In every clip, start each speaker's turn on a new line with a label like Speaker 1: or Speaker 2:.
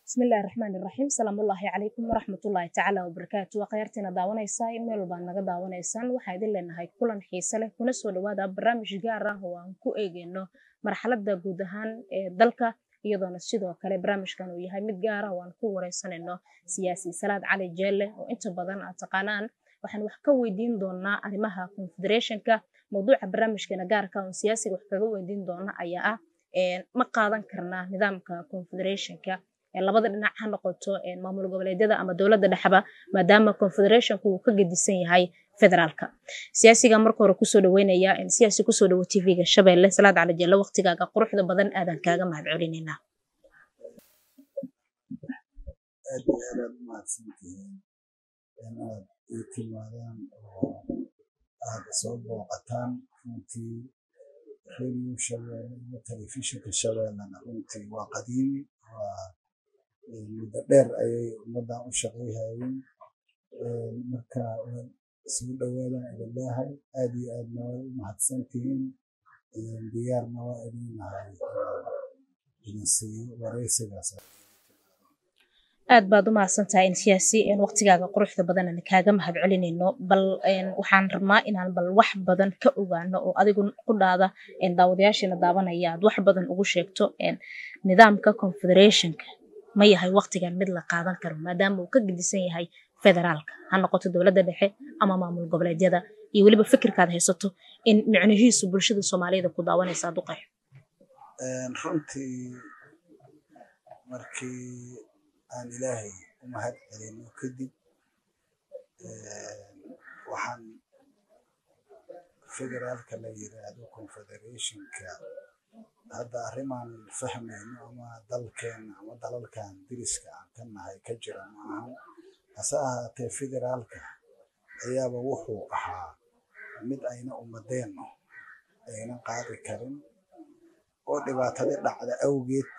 Speaker 1: bismillahi raxmaani raxiim salaamullaahi calaykum waraxmatullaahi tacaala wabarakaatu waa khayaartiina daawanaysaa meel walbaad naga daawanaysaan waxaa idin leenahay kulan xiise leh kuna soo dhawaada barnaamij gaar ah oo aan ku eegeyno marxaladda guud ahaan ee dalka iyadoona sidoo kale barnaamijkan uu yahay mid gaar ah oo aan ku wareysanayno siyaasi salaad cali jeelle oo inta badan aad taqaanaan waxaan wax ka weydiin doonaa arrimaha confederationka mowduuca barnaamijkeena gaarka oon siyaasiga wax kaga weydiin doona ayaa ah ma qaadan karnaa nidaamka confederationka labada dhinac ha noqoto maamul goboleedyada ama dowladda dhexba maadaama confederationku uu ka gedisan yahay federaalka siyaasiga marka hore kusoo dhaweynaya siyaasi kusoo dhawo tvga shabeelle salaad cali jelle waqtigaaga quruxda badan aadan kaaga mahad celinaynaa
Speaker 2: aad iyo aad aad umahadsantihiin inaad ii timaadaan oo aad soo booqataan runtii radio shabeelle iyo telefishinka shabeellena runtii waa qadiimi waa muddo dheer ayay ummaddan u shaqayhayeen marka soo dhowaadan idin leehay aad iyo aadna way u mahadsantihiin diyaarna waa idin nahay idin siiyo wareysigaas
Speaker 1: aad baad u mahadsantahay in siyaasi waqtigaaga quruxda badan aan kaaga mahad celinayno bal waxaan rabnaa inaan bal wax badan ka ogaano oo adigu ku dhaada daawadayaashiina daawanaya aad wax badan ugu sheegto nidaamka confederationka ma yahay waqtigan mid la qaadan karo maadaama uu ka gedisan yahay federaalka ha noqoto dowladda dhexe ama maamul goboleedyada iyo weliba fikirkaad haysato in micnihiisu bulshada soomaaliyada ku daawanaysa aad u qeexo
Speaker 2: runtii markii aan ilaahay u mahad celino kadib waxaan federaalka la yiraahdo confederationka hadda arrimaan fahmayno ama dalkeena ama dalalkan diriska aan ka nahay ka jira maahan hase ahaatee federaalka ayaaba wuxuu ahaa mid ayna ummadeenno ayna qaadi karin oo dhibaatadii dhacda awgeed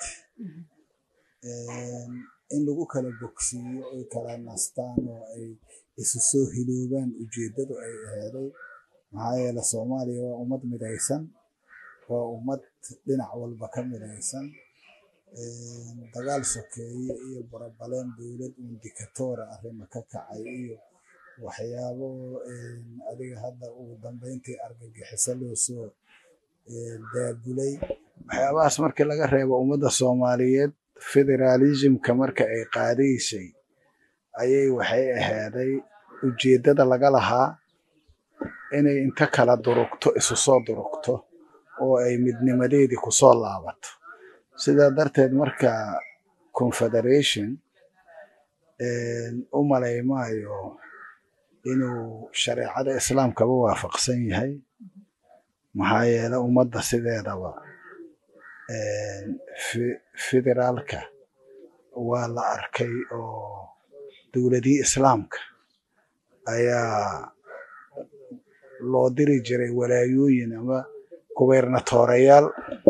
Speaker 2: in lagu kala bogsiiyo ay kala nastaan oo ay isu soo hiloobaan ujeeddadu ay aheeday maxaa yeele soomaaliya waa ummad midaysan waa ummad dhinac walba ka midaysan dagaal sokeeye iyo barabaleen dowlad uun dikatoora arrima ka kacay iyo waxyaabo adiga hadda ugu dambeyntii argagixiso loo soo daabulay waxyaabahaas markii laga reebo ummadda soomaaliyeed federalismka marka ay qaadaysay ayay waxay ahaaday ujeeddada laga lahaa inay inta kala durugto isu soo durugto oo ay midnimadeedii ku soo laabato sidaa darteed marka confederation u malaymaayo inuu shareecada islaamkaba waafaqsan yahay maxaa yeele ummadda sideedaba federaalka waa la arkay oo dowladii islaamka ayaa loo diri jiray walaayooyin ama gubernatoreyaal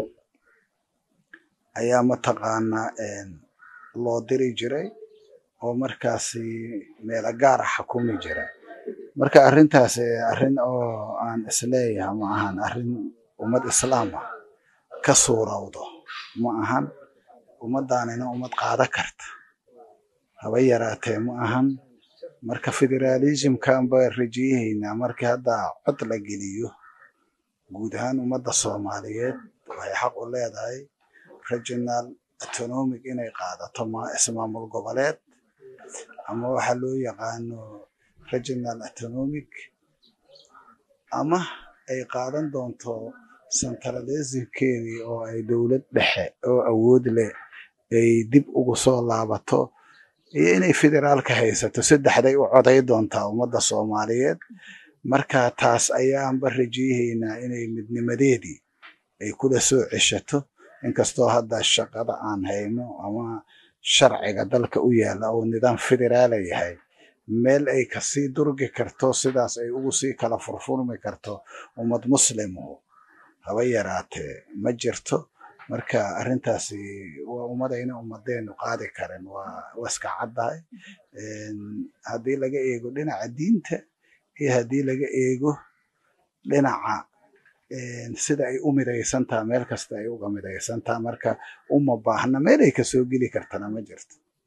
Speaker 2: ayaa mataqaanaa loo diri jiray oo markaasi meelo gaara xukumi jira marka arrintaas arrin oo aan isleeyahay ma ahan arrin ummad islaam ah ka suurowdo ma ahan ummaddaanina ummad qaada karta haba yaraatee ma ahan marka federalismkan baan rajayahaynaa markii hadda cod la geliyo guud ahaan ummadda soomaaliyeed waxay xaq u leedahay regional autonomic inay qaadato ismaamul goboleed ama waxa loo yaqaano regional autonomic ama ay qaadan doonto centralismkeedii oo ay dowlad dhexe oo awood leh ay dib ugu soo laabato iyo inay federaalka haysato saddexday u coday doontaa ummadda soomaaliyeed marka taas ayaanba rajayahaynaa inay midnimadeedii ay kula soo ceshato inkastoo hadda shaqada aan hayno ama sharciga dalka u yaalla oo nidaam federaala yahay meel ay kasii durgi karto sidaas ay ugu sii kala furfurmi karto ummad muslimu haba yaraatee ma jirto marka arrintaasi waa ummadayna ummadeenu qaadi karin waa iska caddahay haddii laga eego dhinaca diinta iyo haddii laga eego dhinaca sida ay u midaysantaha meel kasta ay uga midaysantaha marka uma baahna meel ay kasoo geli kartana ma jirto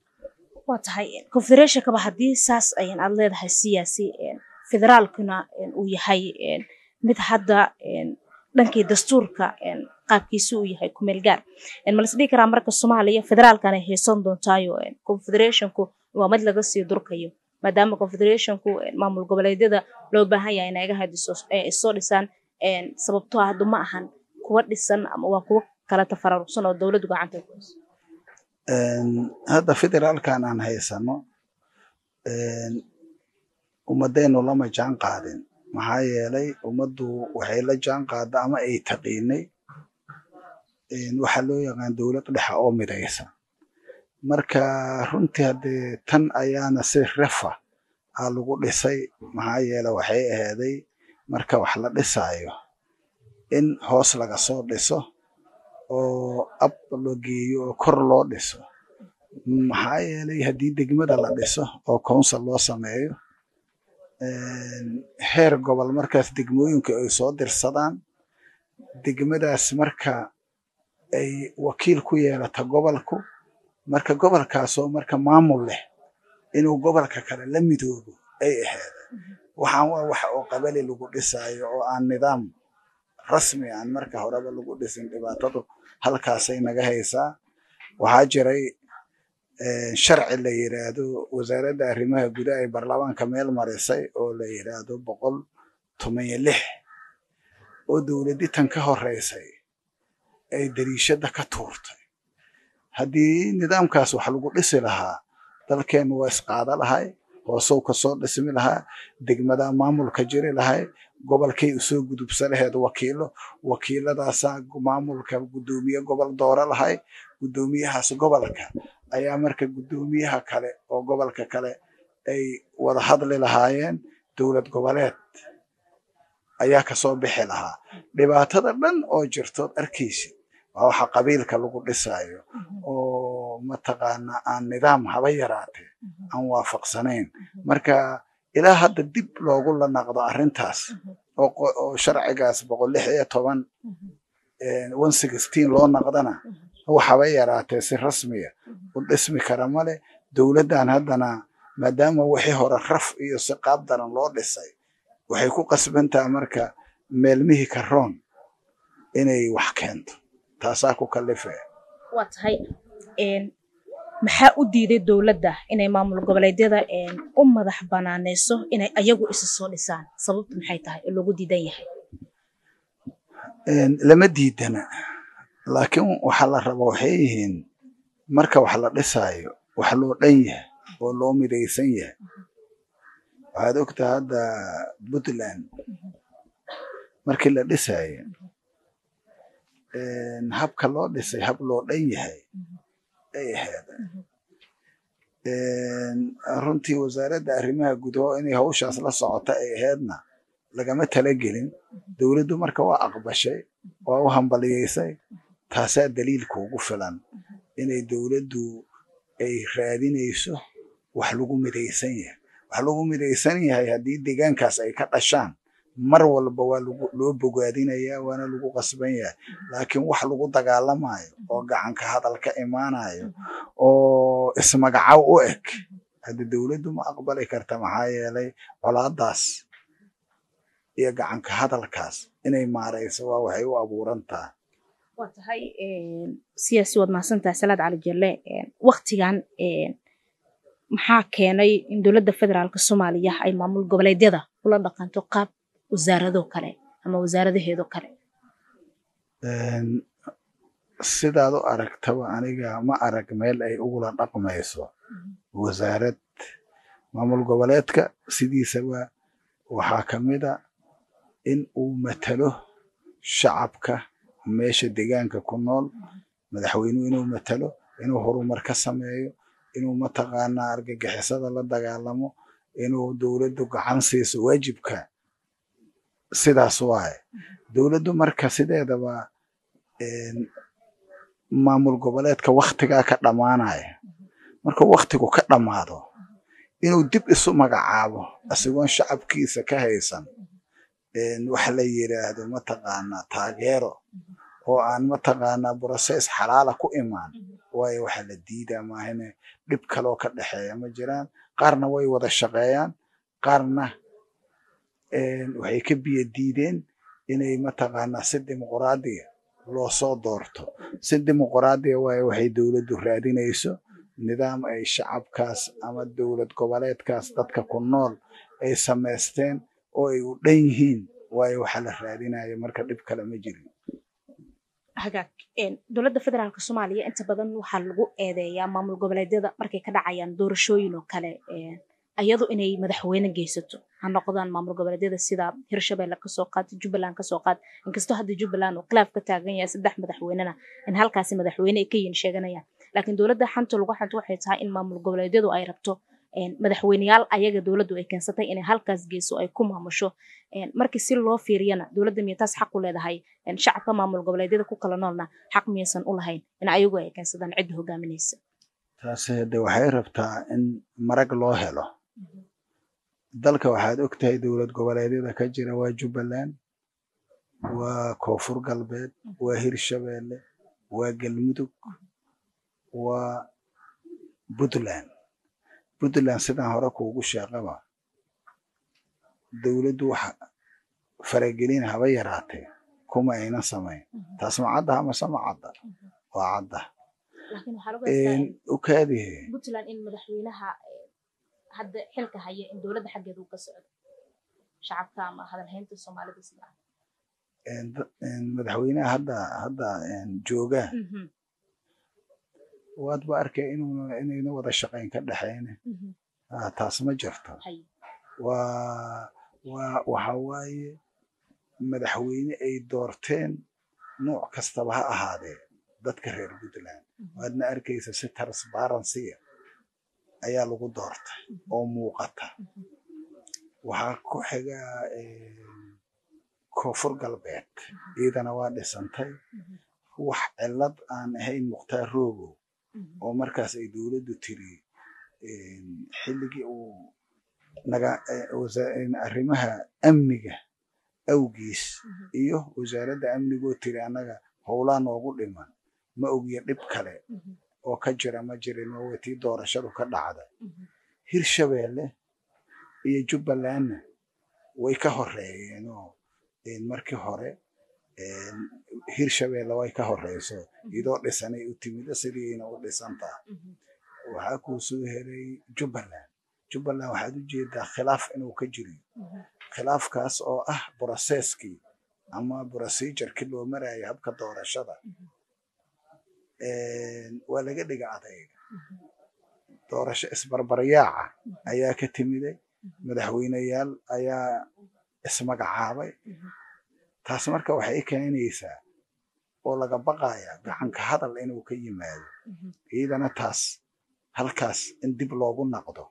Speaker 1: waa tahay confederationkaba haddii saas ayan aad leedahay siyaasi federaalkuna uu yahay mid hadda dhankii dastuurka qaabkiisi uu yahay kumeel gaar malas dhihi karaa marka soomaaliya federaalkan ay haysan doontaayo confederationku waa mid laga sii durkayo maadaama confederationku maamul goboleedyada loo baahan yahay inay ga hadiso soo dhisaan sababtoo ah hadda ma ahan kuwa dhisan ama waa kuwa kala tafararugsan oo dowladdu gacanta ku hayso
Speaker 2: hadda federaalkan aan haysano ummadeennu lama jaan qaadin maxaa yeelay ummaddu waxay la jaan qaada ama ay taqiinay waxaa loo yaqaan dowlad dhexa oo midaysan marka runtii haddee tan ayaana si refa aa lagu dhisay maxaa yeele waxay ahaaday marka wax la dhisaayo in hoos laga soo dhiso oo ab la geeyo oo kor loo dhiso maxaa yeelay haddii degmada la dhiso oo council loo sameeyo heer gobol markaas degmooyinka ay soo dirsadaan degmadaas marka ay wakiil ku yeelata gobolku marka gobolkaasoo marka maamul leh inuu gobolka kale la midoobo ay ahayd waxaan waa wax oo qabali lagu dhisaayo oo aan nidaam rasmi aan marka horeba lagu dhisin dhibaatadu halkaasay naga haysaa waxaa jiray sharci la yiraahdo wasaaradda arrimaha gudaha ee baarlamaanka meel marisay oo la yiraahdo boqol toban lix oo dowladdi tan ka horeysay ay dariishada ka tuurtay haddii nidaamkaas wax lagu dhisi lahaa dalkeennu waa isqaada lahay hoosow kasoo dhismi lahaa degmada maamulka jiri lahay gobolkay usoo gudubsa laheed wakiilo wakiiladaasaa maamulka guddoomiye gobol dooro lahay guddoomiyahaas gobolka ayaa marka guddoomiyaha kale oo gobolka kale ay wada hadli lahaayeen dowlad goboleed ayaa kasoo bixi lahaa dhibaatada dhan oo jirtood arkaysid waa waxa qabiilka lagu dhisaayo oo mataqaana aan nidaam haba yaraatee aan waafaqsanayn marka ilaa hadda dib loogu la naqdo arrintaas oo sharcigaas boqol lix iyo toban one sixteen loo naqdana waxaba yaraatee si rasmiya u dhismi kara male dowladdan haddana maadaama wixii hore raf iyo si qaab daran loo dhisay waxay ku qasbantaha marka meelmihii karoon inay wax keento taasaa ku kalife
Speaker 1: waa tahay maxaa u diiday dowladda inay maamul goboleedyada u madax banaaneyso inay ayagu isa soo dhisaan sababtu maxay tahay oo loogu diidan yahay
Speaker 2: lama diidana laakiin waxa la raba waxay yihiin marka wax la dhisaayo wax loo dhan yahay oo loo midaysan yahay waxaad ogtaa hadda puntland markii la dhisaayo habka loo dhisay hab loo dhan yahay ay ahayd runtii wasaaradda arrimaha gudaho inay hawshaas la socota ay ahaydna lagama talagelin dowladdu marka waa aqbashay waa u hambaliyaysay taasaa daliilka ugu filan inay dowladdu ay raadinayso wax lagu midaysan yahay wax lagu midaysan yahay haddii deegaankaas ay ka dhashaan mar walba waa loo bogaadinayaa waana lagu qasban yahay laakiin wax lagu dagaalamayo oo gacanka hadal ka imaanayo oo ismagacaw u eg hadda dowladdu ma aqbali karta maxaa yeelay colaadaas iyo gacanka hadalkaas inay maarayso waa waxay u abuuran tahay
Speaker 1: waa tahay siyaasi waad mahadsantahay salaad cali jelle waktigan maxaa keenay in dowladda federaalka soomaaliya ay maamul goboleedyada ula dhaqanto qaab wasaarado kale ama wasaaradaheedo kale
Speaker 2: sidaad u aragtaba aniga ma arag meel ay ugula dhaqmayso wasaarad maamul goboleedka sidiisaba waxaa ka mid a in uu matalo shacabka meesha deegaanka ku nool madaxweynuhu inuu matalo inuu horumar ka sameeyo inuu mataqaanaa argagixisada la dagaalamo inuu dowladdu gacan siiso waajibka sidaas waaye dowladdu marka sideedaba maamul goboleedka waktigaa ka dhammaanaya marka waktigu ka dhammaado inuu dib isu magacaabo isagoon shacabkiisa ka haysan wax la yiraahdo mataqaanaa taageero oo aan mataqaanaa process xalaala ku imaan waayo waxaa la diidaa maahane dhib kaloo ka dhexeeya ma jiraan qaarna way wada shaqeeyaan qaarna waxay ka biyo diideen inay mataqaanaa si dimuqraadiya loo soo doorto si dimuqraadiya waayo waxay dowladdu raadinayso nidaam ay shacabkaas ama dowlad goboleedkaas dadka ku nool ay samaysteen oo ay u dhan yihiin waayo waxaa la raadinaya marka dhib kale ma jirin
Speaker 1: hagaag dowladda federaalk soomaaliya inta badan waxaa lagu eedeeyaa maamul goboleedyada markay ka dhacayaan doorashooyin oo kale iyadu inay madaxweyne geysato ha noqdaan maamul goboleedyada sida hirshabelle kasoo qaad jubbaland kasoo qaad inkastoo hadda jubbaland uu khilaaf ka taagan yahay saddex madaxweynena in halkaasi madaxweyne ay ka yihin sheeganayaan laakiin dowladda xanta lagu xanto waxay tahay in maamul goboleedyadu ay rabto madaxweyneyaal ayaga dowladdu ay keensatay inay halkaas geyso ay ku maamusho markii si loo fiiriyana dowladda miya taas xaq u leedahay shacabka maamul goboleedyada ku kala noolna xaq miyaysan u lahayn in ayagu ay keensadaan cidda hogaaminaysa
Speaker 2: taasi hade waxay rabtaa in marag loo helo dalka waxaad og tahay dowlad goboleedyada ka jira waa jubbaland waa koonfur galbeed waa hirshabelle waa galmudug waa puntland puntland sidaan hore kuugu sheeqaba dowladdu wax faragelin haba yaraatee kuma aynan samayn taas ma cadda amase ma cadda waa cadda ukaadihe
Speaker 1: puntland in madaxweynaha hadda xilka haya in dowladda xaggeeda uu ka socdo shacabka ama hadalhaynta soomaalida sida
Speaker 2: madaxweynaha hadda hadda jooga waadba arkay inuuna inayna wada shaqayn ka dhexayne taas ma jirto waa waa waxa waaye madaxweyne ay doorteen nooc kastaba ha ahaadee dadka reer puntland waadna arkaysa si transparensiya ayaa lagu doortay oo muuqata waxaa ku xiga koonfur galbeed iyadana waa dhisantay wax cillad aan ahayn mukhtaar roogow oo markaas ay dowladdu tiri xilligii uu naga arrimaha amniga awgiis iyo wasaaradda amnigoo tiri annaga howlaa noogu dhiman ma ogiya dhib kale oo ka jira ma jirin waa tii doorashadu ka dhacday hirshabelle iyo jubbalandna way ka horeeyeenoo markii hore hirshabelle way ka horeyso iyadoo dhisanay u timid sidiina u dhisantaa waxaa kuu soo helay jubbaland jubbaland waxaad u jeedaa khilaaf inuu ka jiri khilaafkaas oo ah broseskii ama procedurkii loo marayo habka doorashada waa laga dhiga adayga doorasho isbarbaryaaca ayaa ka timiday madaxweyneyaal ayaa ismagacaabay taas marka waxay keenaysaa oo laga baqaya gacanka hadal inuu ka yimaado iyadana taas halkaas in dib loogu naqdo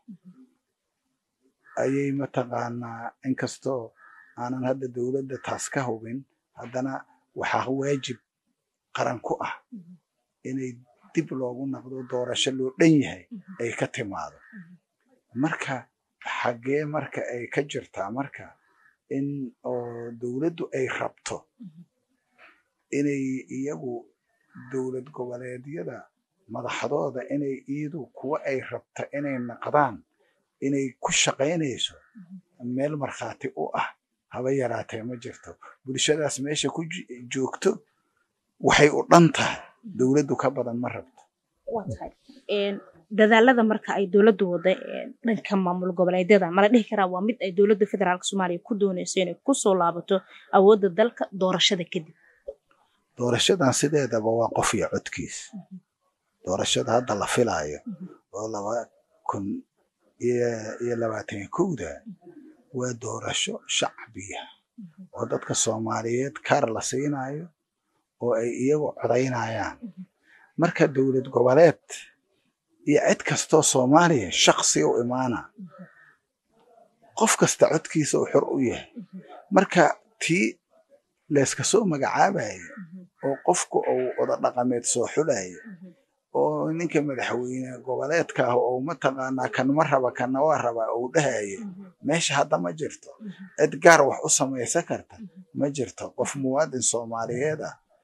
Speaker 2: ayay mataqaanaa inkastoo aanan hadda dowladda taas ka hubin haddana waxaa waajib qaran ku ah inay dib loogu naqdo doorasho loo dhan yahay ay ka timaado marka xaggee marka ay ka jirtaa marka in oo dowladdu ay rabto inay iyagu dowlad goboleedyada madaxdooda inay iyadu kuwa ay rabta inay naqdaan inay ku shaqaynayso meel markhaati u ah haba yaraatee ma jirto bulshadaas meesha ku joogto waxay u dhan tahay dowladdu ka badan ma rabto
Speaker 1: dadaalada marka ay dowladdu wada dhanka maamul goboleedyada mala dhihi karaa waa mid ay dowladda federaalk soomaaliya ku doonayso inay kusoo laabato awoodda dalka doorashada kadib
Speaker 2: doorashadan sideedaba waa qof iyo codkiis doorashada hadda la filaayo oo laba kun iyo labaatan kowda waa doorasho shacbiya oo dadka soomaaliyeed kaar la siinayo oo ay iyagu codaynayaan marka dowlad goboleed iyo cid kastoo soomaaliya shaksi u imaana qof kasta codkiisa uu xor u yahay marka tii layska soo magacaabayo oo qofku uu oda dhaqameed soo xulayo oo ninka madaxweyne goboleedka ah oo mataqaanaa kan ma raba kanna waa raba uu dhahayo meesha hadda ma jirto cid gaar wax u samaysan karta ma jirto qof muwaadin soomaaliyeed ah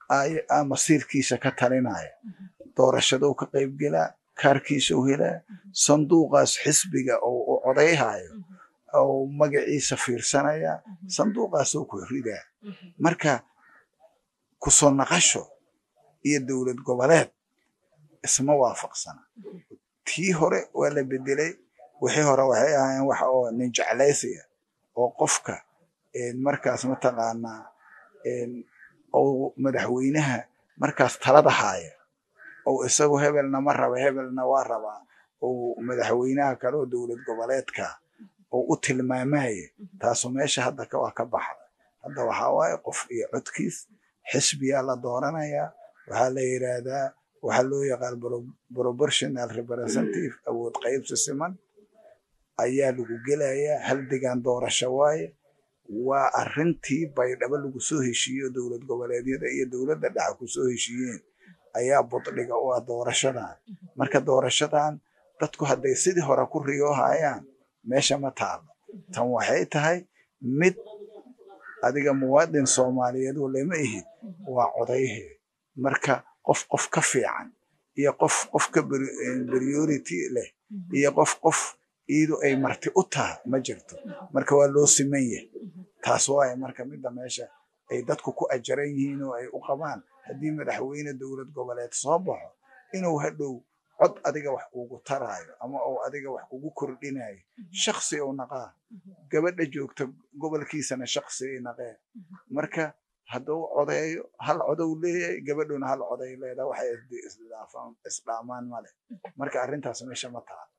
Speaker 2: masiirkiisa ka talinaya doorashadou ka qaybgelaa kaarkiisau helaa sanduuqaas xisbiga oo u codayhayo oo magaciisa fiirsanaya sanduuqaasoo ku ridaa marka kusoo naqasho iyo dowlad goboleed isma waafaqsana tii hore waa la bedelay wixii hore waxay ahaayeen wax oo nin jeclaysiya oo qofka markaas mataqaanaa ou madaxweynaha markaas talada haaya ou isagu hebelna ma raba hebelna waa rabaa ou madaxweynaha kale oo dowlad goboleedka oo u tilmaamaya taasu meesha hadda waa ka baxda hadda waxaa waaye qof iyo codkiis xisbiyaa la dooranayaa waxaa la yidhaahdaa waxaa loo yaqaan proportional representative awood qaybsi siman ayaa lagu gelayaa hal degaan doorasho waaye waa arrintii baydhabo lagu soo heshiiyo dowlad goboleedyada iyo dowladda dhexe ku soo heshiiyeen ayaa buddhiga u ah doorashadan marka doorashadan dadku hadday sidii hore ku riyoohayaan meesha ma taalo tan waxay tahay mid adiga muwaadin soomaaliyeed walema ihid waa codayhe marka qof qof ka fiican iyo qof qof ka priority leh iyo qof qof iidu ay marti u tahay ma jirto marka waa loo siman yahay taas waaye marka midda meesha ay dadku ku ajaran yihiin oo ay u qabaan haddii madaxweyne dowlad goboleed soo baxo inuu hadhow cod adiga wax kugu taraayo ama uu adiga wax kugu kordhinayo shaksi ou naqaa gabadha joogta gobolkiisana shaksi ay naqeen marka hadduu codeeyo hal codow leeyahay gabadhuna hal coday leedaha waxay isdhaamaan male marka arrintaas meesha ma taha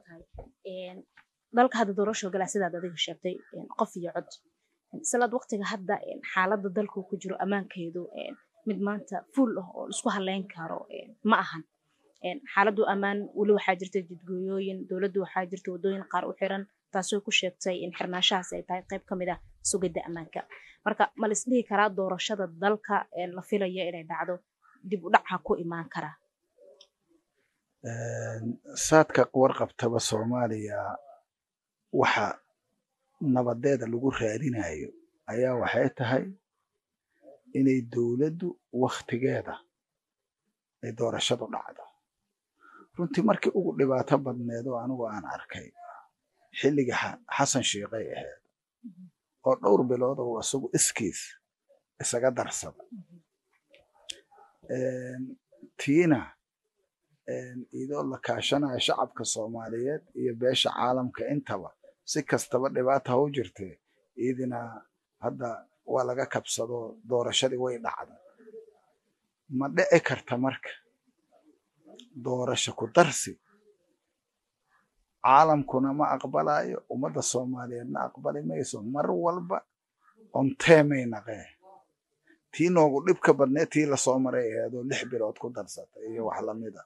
Speaker 1: dalka hadda doorasho galaa sidaad adiga sheegtay qof iyo cod silaad waqtiga hadda xaaladda dalku ku jiro ammaankeedu mid maanta fuul ah oo isku haleyn karo ma ahan xaaladdu ammaan weli waxaa jirta jidgooyooyin dowladdu waxaa jirta waddooyin qaar u xiran taasoo ku sheegtay in xirnaashahaas ay tahay qayb ka mid ah sugidda ammaanka marka ma la isdhihi karaa doorashada dalka la filaya inay dhacdo dib u dhaca ku imaan karaa
Speaker 2: saadka warqabtaba soomaaliya waxa nabadeeda lagu raadinayo ayaa waxay tahay inay dowladdu wakhtigeeda ay doorashadu dhacdo runtii markii ugu dhibaato badneed oo anigu aan arkay xilliga xasan sheikhay ahayd oo dhowr bilood oo isagu iskiis isaga darsada tiina iyadoo la kaashanayo shacabka soomaaliyeed iyo beesha caalamka intaba si kastaba dhibaata ha u jirtee iidina hadda waa laga kabsado doorashadii way dhacda ma dhici karta marka doorasho ku darsi caalamkuna ma aqbalayo ummadda soomaaliyeedna aqbali mayso mar walba onteemay naqee tii noogu dhibka badneed tii lasoo maray aheedoo lix bilood ku darsatay iyo wax lamida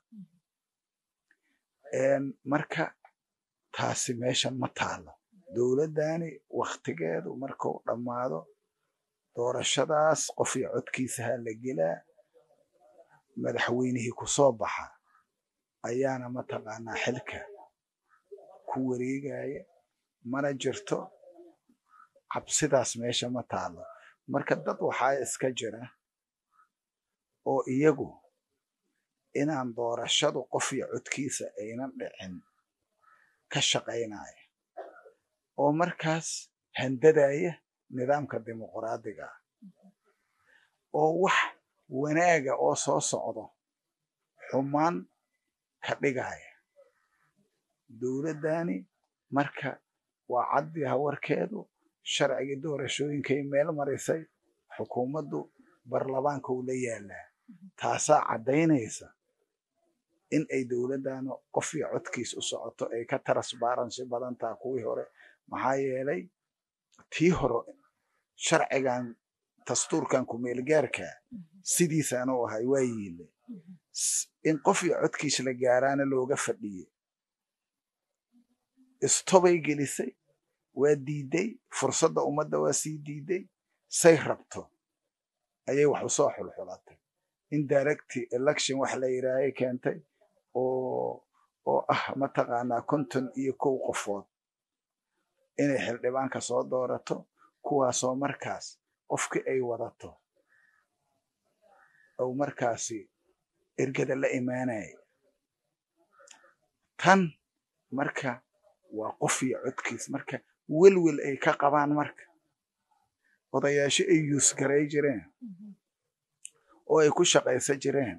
Speaker 2: marka taasi meeshan ma taalo dowladdani wakhtigeedu markuu dhammaado doorashadaas qof iyo codkiisa ha la gelaa madaxweynihii ku soo baxa ayaana mataqaanaa xilka ku wareegaya mana jirto cabsidaas meesha ma taalo marka dad waxaa iska jira oo iyagu inaan doorashadu qof iyo codkiisa aynan dhicin ka shaqaynaya oo markaas handadaya nidaamka dimuqraadiga oo wax wanaaga oo soo socdo xumaan ka dhigaya dowladdani marka waa caddiha warkeedu sharcigii doorashooyinkay meel marisay xukuumaddu barlamaanka uu la yaalaa taasaa caddaynaysa in ay dowladdan qof iyo codkiis u socoto ay ka transbaransi badan taha kuwii hore maxaa yeelay tii hore sharcigan dastuurkan kumeelgaarka sidiisaan u ahay waa yiile in qof iyo codkiis la gaaraana looga fadhiye istobay gelisay waa diiday fursadda ummadda waa sii diiday say rabto ayay wax usoo xulxulatay indirecty election wax la yidhaahay keentay oo oo ah mataqaanaa konton iyo kow qofood inay xildhibaanka soo doorato kuwaasoo markaas qofkii ay wadato ou markaasi ergada la imaanaya tan marka waa qof iyo codkiis marka welwel ay ka qabaan marka odayaasho ay yuusgaray jireen oo ay ku shaqaysan jireen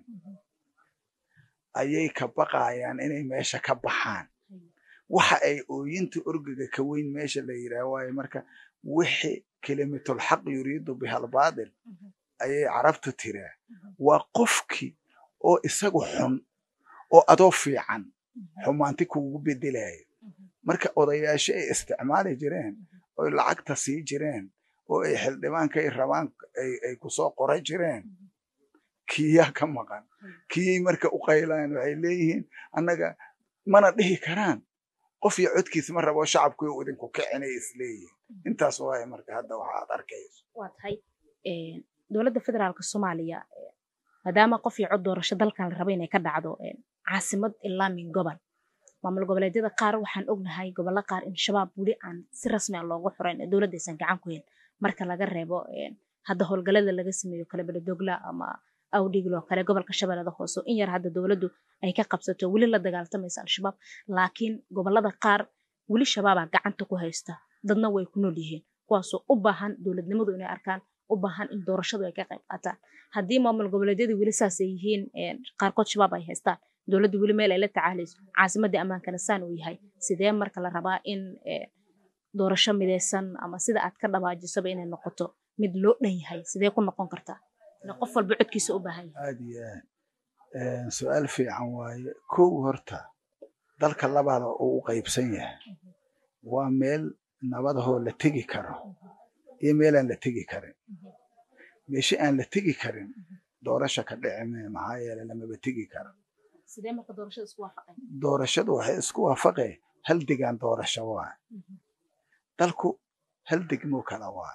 Speaker 2: ayay ka baqayaan inay meesha ka baxaan waxa ay ooyinta orgiga ka weyn meesha la yidhaah waayo marka wixii kelimatulxaq yuriidu bihalbaadil ayay carabtu tiraa waa qofkii oo isagu xun oo adoo fiican xumaanti kuugu bedelayo marka odayaasho ay isticmaali jireen oy lacagta sii jireen oo ay xildhibaankay rabaan ay kusoo qoran jireen kiyaa ka maqan kiyay marka u qaylaan waxay leeyihiin annaga mana dhihi karaan qof iyo codkiis ma rabo shacabku idinku kicinay isleeyihiin intaas waaye marka hadda waxaad arkayso
Speaker 1: waa tahay dowladda federaalka soomaaliya maadaama qof iyo cod doorasho dalkan la raba inay ka dhacdo caasimad ilaa min gobol maamul goboleedyada qaar waxaan ognahay gobollo qaar in shabaab weli aan si rasmi a loogu xurayn ee dowladda aysan gacan ku hayn marka laga reebo hadda howlgallada laga sameeyo kale beledogla ama awdhiglo kale gobolka shabeellada hoose in yar hadda dowladdu ay ka qabsato weli la dagaaltamaysa al-shabaab laakiin gobollada qaar weli shabaabaa gacanta ku haysta dadna way ku nool yihiin kuwaasoo u baahan dowladnimadu inay arkaan u baahan in doorashadu ay ka qayb qaataan haddii maamul goboleedyadu weli saas ay yihiin qaarkood shabaab ay haystaan dowladdu weli meel ay la tacaalayso caasimadii ammaankana saan uu yahay sidee marka la rabaa in doorasho midaysan ama sida aad ka dhabaajisaba inay noqoto mid loo dhan yahay sidee ku noqon kartaa qof walba codkiisa u baahan yahay
Speaker 2: aad iyo aad su-aal fiican waaye kow horta dalka labaada uu u qaybsan yahay waa meel nabadahoo la tegi karo iyo meelaan la tegi karin meeshe aan la tegi karin doorasha ka dhici mee maxaa yeele lamaba tegi karo
Speaker 1: sidee marka doorashada isku waafaqeen
Speaker 2: doorashadu waxay isku waafaqeen hal degaan doorasho waa dalku hal degmoo kala waa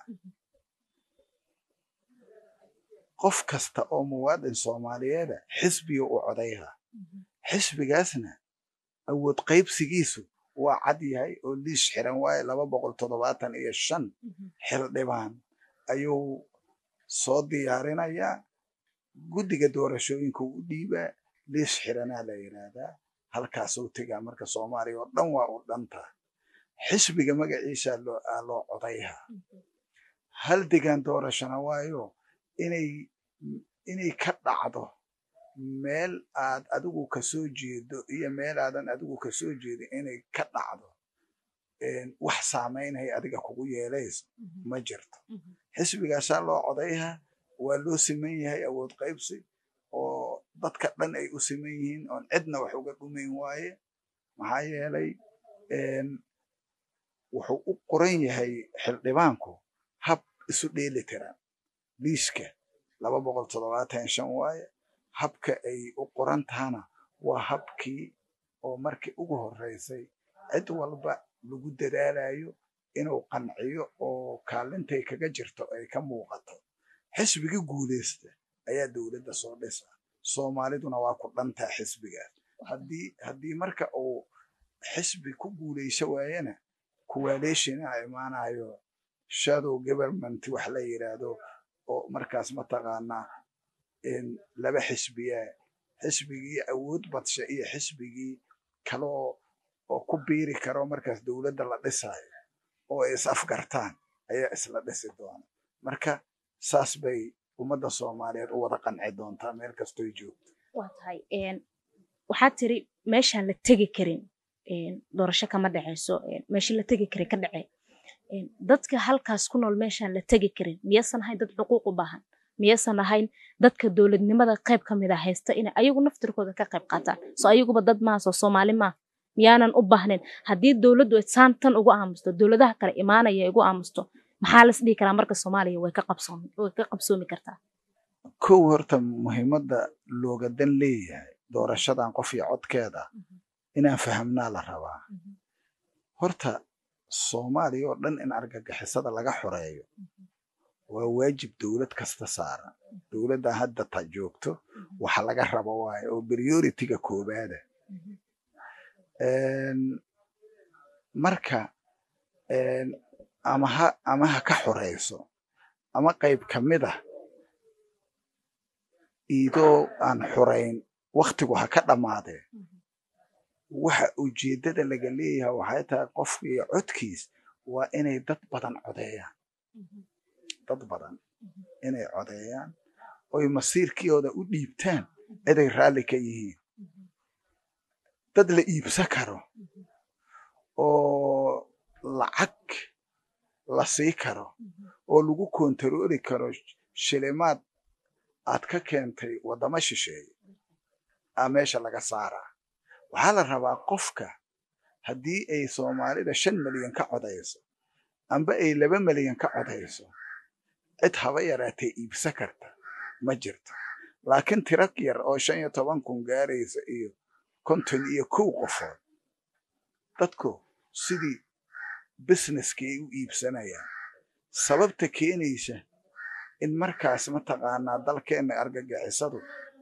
Speaker 2: qof kasta oo muwaadin soomaaliyeeda xisbiga u codayha xisbigaasna awood qaybsigiisu waa cad yahay oo liis xiran waaye laba boqol toddobaatan iyo shan xildhibaan ayuu soo diyaarinayaa guddiga doorashooyinka u dhiibaa liis xiranaa la yidhaahdaa halkaasuu tegaa marka soomaaliya oo dhan waa u dhantaa xisbiga magaciisa loo codayhaa hal degaan doorashona waayo inay inay ka dhacdo meel aad adigu kasoo jeedo iyo meel aadan adigu kasoo jeedin inay ka dhacdo wax saamaynaya adiga kugu yeelayso ma jirto xisbigaasaa loo codayhaa waa loo siman yahay awood qaybsi oo dadka dhan ay u siman yihiin oon cidna wax uga dhumayn waaye maxaa yeelay wuxuu u qoran yahay xildhibaanku hab isu dheeli tiran liiska laba boqol toddobaatan shan waaye habka ay u qoran tahana waa habkii oo markii ugu horreysay cid walba lagu dadaalayo inuu qanciyo oo kaalintay kaga jirto ay ka muuqato xisbigii guulaysta ayaa dowladda soo dhisa soomaaliduna waa ku dhantaa xisbigaas haddii haddii marka uu xisbi ku guulayso waayana coalition a imaanayo shadow government wax la yidhaahdo oo markaas mataqaanaa laba xisbiya xisbigii awood badsha iyo xisbigii kaloo oo ku biiri karo markaas dowladda la dhisayo oo ay is afgartaan ayaa isla dhisi doona marka saas bay ummadda soomaaliyeed u wada qanci doontaa meel kastoy joogto
Speaker 1: waa tahay waxaad tiri meeshaan la tegi karin doorasho kama dhaceyso meeshii la tegi karin ka dhace dadka halkaas ku nool meeshaan la tegi karin miyaysan ahayn dad xuquuq u baahan miyaysan ahayn dadka dowladnimada qayb ka mid a haysta inay ayagu naftirkooda ka qayb qaataan soo ayaguba dad maaha soo soomaali maaha miyaanan u baahnayn haddii dowladdu ay saan tan ugu aamusto dowladaha kale imaanaya igu aamusto maxaa las dhihi karaa marka soomaaliya way ka qabsoomi way ka qabsoomi kartaa
Speaker 2: kow horta muhiimadda looga dan leeyahay doorashadan qof iyo codkeeda inaan fahamnaa la rabaa horta soomaaliya oo dhan in argagixisada laga xoreeyo waa waajib dowlad kasta saaran dowladdan hadda ta joogto waxa laga rabo waaye oo prioritiga koobaada marka ama ha ama ha ka xoreyso ama qayb ka mid ah iidoo aan xurayn waktigu ha ka dhammaadee waxa ujeeddada laga leeyahay waxay tahay qofka iyo codkiis waa inay dad badan codeeyaan dad badan inay codeeyaan oy masiirkooda u dhiibtaan ciday raalli ka yihiin dad la iibsan karo oo lacag la sii karo oo lagu kontarooli karo shilimaad aad ka keentay waddamo shisheeye aa meesha laga saaraa waxaa la rabaa qofka haddii ay soomaalida shan milyan ka codayso amba ay laba milyan ka codayso cid haba yaraatee iibsan karta ma jirto laakiin tiro yar oo shan iyo toban kun gaaraysa iyo konton iyo kow qofood dadku sidii businesskii ay u iibsanayaan sababta keenaysa in markaas mataqaanaa dalkeenna argagixisadu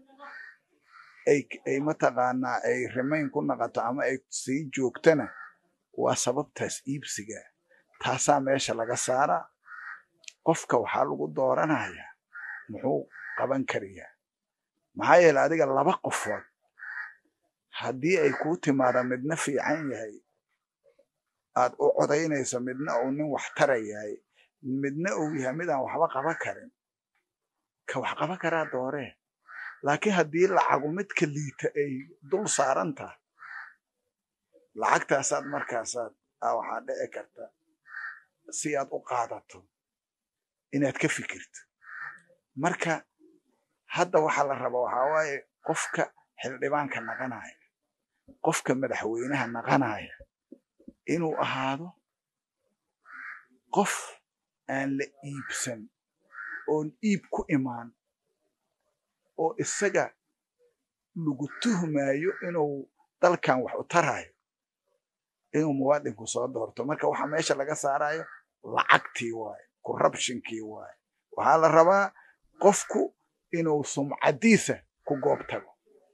Speaker 2: ay mataqaanaa ay rimayn ku naqato ama ay sii joogtana waa sababtaas iibsiga taasaa meesha laga saaraa qofka waxaa lagu dooranayaa muxuu qaban karayaa maxaa yeele adiga laba qofood haddii ay kuu timaada midna fiican yahay aad u codaynayso midna uu nin wax tara yahay midna uu yahay midaan waxba qaban karin ka wax qaban karaa dooree laakiin haddii lacagu midka liita ay dul saaran tahay lacagtaasaad markaasaad waxaa dhici karta si aad u qaadato inaad ka fikirto marka hadda waxaa la rabaa waxaa waaye qofka xildhibaanka naqanaya qofka madaxweynaha naqanaya inuu ahaado qof aan la iibsan oon iib ku imaan oo isaga lagu tuhmayo inuu dalkan wax u tarayo inuu muwaadinku soo doorto marka waxa meesha laga saarayo lacagtii waaye corruptionkii waaye waxaa la rabaa qofku inuu sumcadiisa ku goob tago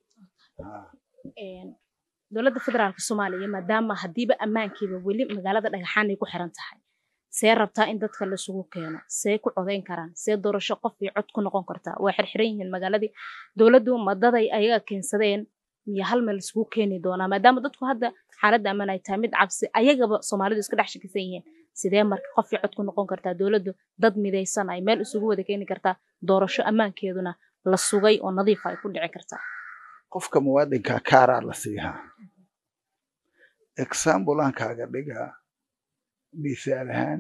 Speaker 1: dowladda federaalka soomaaliya maadaama haddiiba ammaankiiba weli magaalada dhagaxaan ay ku xiran tahay see rabtaa in dadka laisugu keeno see ku codayn karaan see doorasho qof iyo cod ku noqon kartaa waa xirxiran yihiin magaaladii dowladdu madaday ayaga keensadeen miyo hal meel isugu keeni doonaa maadaama dadku hadda xaaladda ammaan ay tahay mid cabsi ayagaba soomaalidu iska dhex shakisan yihiin sidee marka qof iyo cod ku noqon kartaa dowladdu dad midaysan ay meel isugu wada keeni kartaa doorasho ammaankeeduna la sugay oo nadiifa ay ku dhici kartaa
Speaker 2: qofka muwaadinka kaaraa la siihaa exambulan kaaga dhigaa misaal ahaan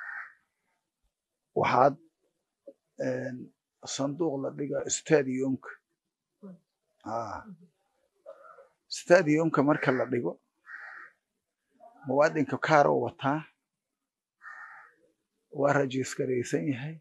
Speaker 2: waxaad sanduuq la dhigaa stadiumka stadiumka marka la dhigo muwaadinka kaaroo wataa waa rajiskaraysan yahay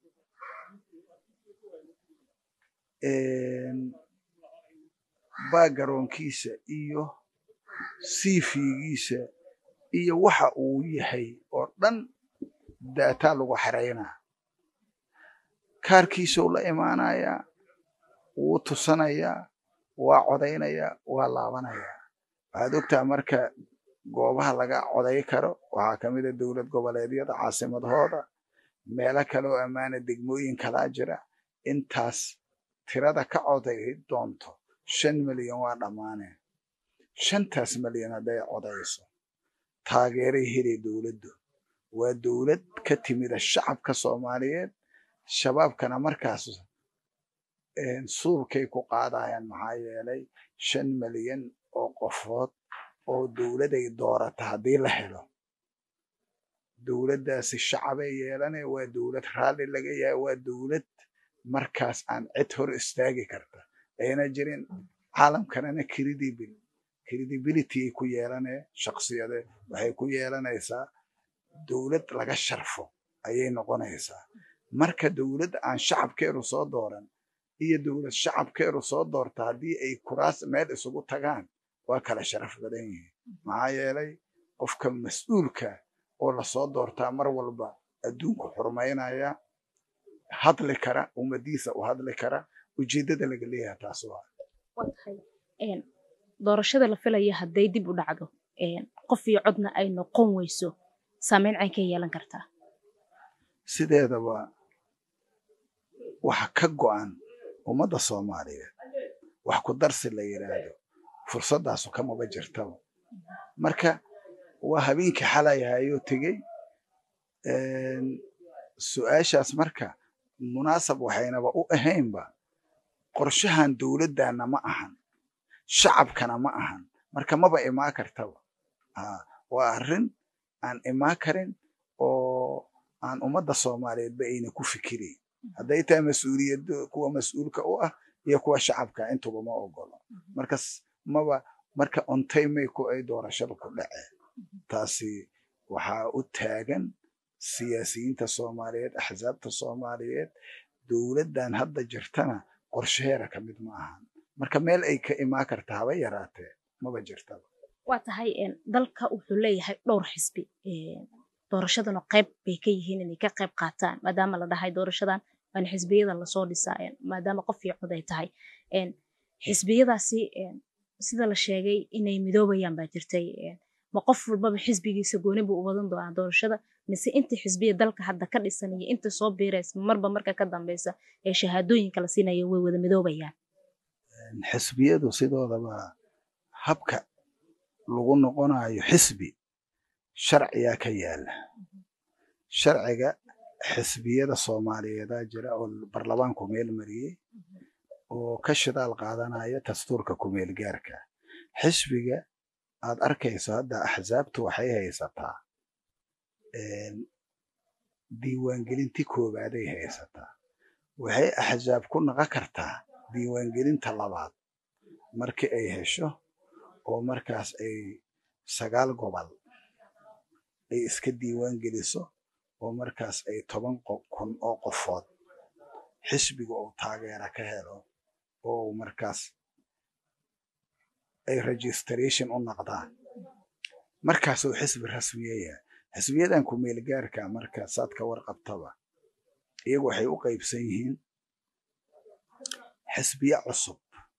Speaker 2: baagaroonkiisa iyo siifigiisa iyo waxa uu yahay oo dhan daataa lagu xeraynaa kaarkiisuu la imaanayaa wuu tusanayaa waa codaynayaa waa laabanayaa waxaad ogtaha marka goobaha laga coday karo waxaa ka mid a dowlad goboleedyada caasimadahooda meelo kale oo ammaana degmooyin kalaa jira intaas tirada ka coday doonto shan milyan waa dhammaaneen shantaas milyan hadday codayso taageeray helay dowladdu waa dowlad ka timida shacabka soomaaliyeed shabaabkana markaas suulkay ku qaadayaan maxaa yeelay shan milyan oo qofood oo dowladay doorata haddii la helo dowladdaasi shacabay yeelanaya waa dowlad raalli laga yahay waa dowlad markaas aan cid hor istaagi karta ayna jirin caalamkanana credibil credibility ay ku yeelanee shaksiyade waxay ku yeelanaysaa dowlad laga sharfo ayay noqonaysaa marka dowladda aan shacabkeedu soo dooran iyo dowlad shacabkeedu soo doorta haddii ay kuraas meel isugu tagaan waa kala sharaf badan yihiin maxaa yeelay qofka mas-uulka oo lasoo doortaa mar walba adduunku xurmaynaya hadli kara ummadiisa u hadli kara ujeeddada laga leeyaha taas waa
Speaker 1: doorashada la filaya hadday dib u dhacdo qof iyo codna ay noqon weyso saameyn cayn ka yeelan kartaa
Speaker 2: sideedaba waxa ka go'an ummadda soomaaliyeed wax ku darsi la yidhaahdo fursaddaasu kamaba jirtaba marka waa habeenkii xalayahayoo tegey su-aashaas marka munaasab waxaynaba u ahaynba qorshahan dowladdaana ma ahan shacabkana ma ahan marka maba imaa kartaba waa arrin aan imaa karin oo aan ummadda soomaaliyeedba ayna ku fikirayn hadday tahay mas-uuliyad kuwa mas-uulka u ah iyo kuwa shacabka intuba ma ogolo markas maba marka ontaymay ku ay doorashada ku dhaceen taasi waxaa u taagan siyaasiyiinta soomaaliyeed axsaabta soomaaliyeed dowladdan hadda jirtana qorsheheera ka mid ma ahan marka meel ay ka imaa karta haba yaraatee maba jirtaba
Speaker 1: waa tahay dalka wuxuu leeyahay dhowr xisbi doorashadana qayb bay ka yihiin inay ka qayb qaataan maadaama la dhahay doorashadan waana xisbiyada lasoo dhisaa maadaama qof iyo cod ay tahay xisbiyadaasi sida la sheegay inay midoobayaan baa jirtay ma qof walbaba xisbigiisa gooni buu u wadan doonaa doorashada mise inta xisbiya dalka hadda ka dhisan iyo inta soo biiraysa marba marka ka dambeysa ee shahaadooyinka la siinaya way wada midoobayaan
Speaker 2: xisbiyadu sidoodaba habka lagu noqonayo xisbi sharciyaa ka yaala sharciga xisbiyada soomaaliyeedaa jira oo barlamaanku meel mariyey oo ka shidaal qaadanaya dastuurka kumeel gaarka xisbiga aad arkayso hadda axsaabtu waxay haysataa diiwaangelintii koobaaday haysataa waxay axsaab ku naqon kartaa diiwaangelinta labaad markii ay hesho oo markaas ay sagaal gobol ay iska diiwaan geliso oo markaas ay toban kun oo qofood xisbiga uu taageera ka helo oo markaas ay registration u noqdaan markaasuu xisbi rasmiyaya xisbiyadan kumeel gaarka marka saad ka warqabtaba iyagu waxay u qaybsan yihiin xisbiye cusub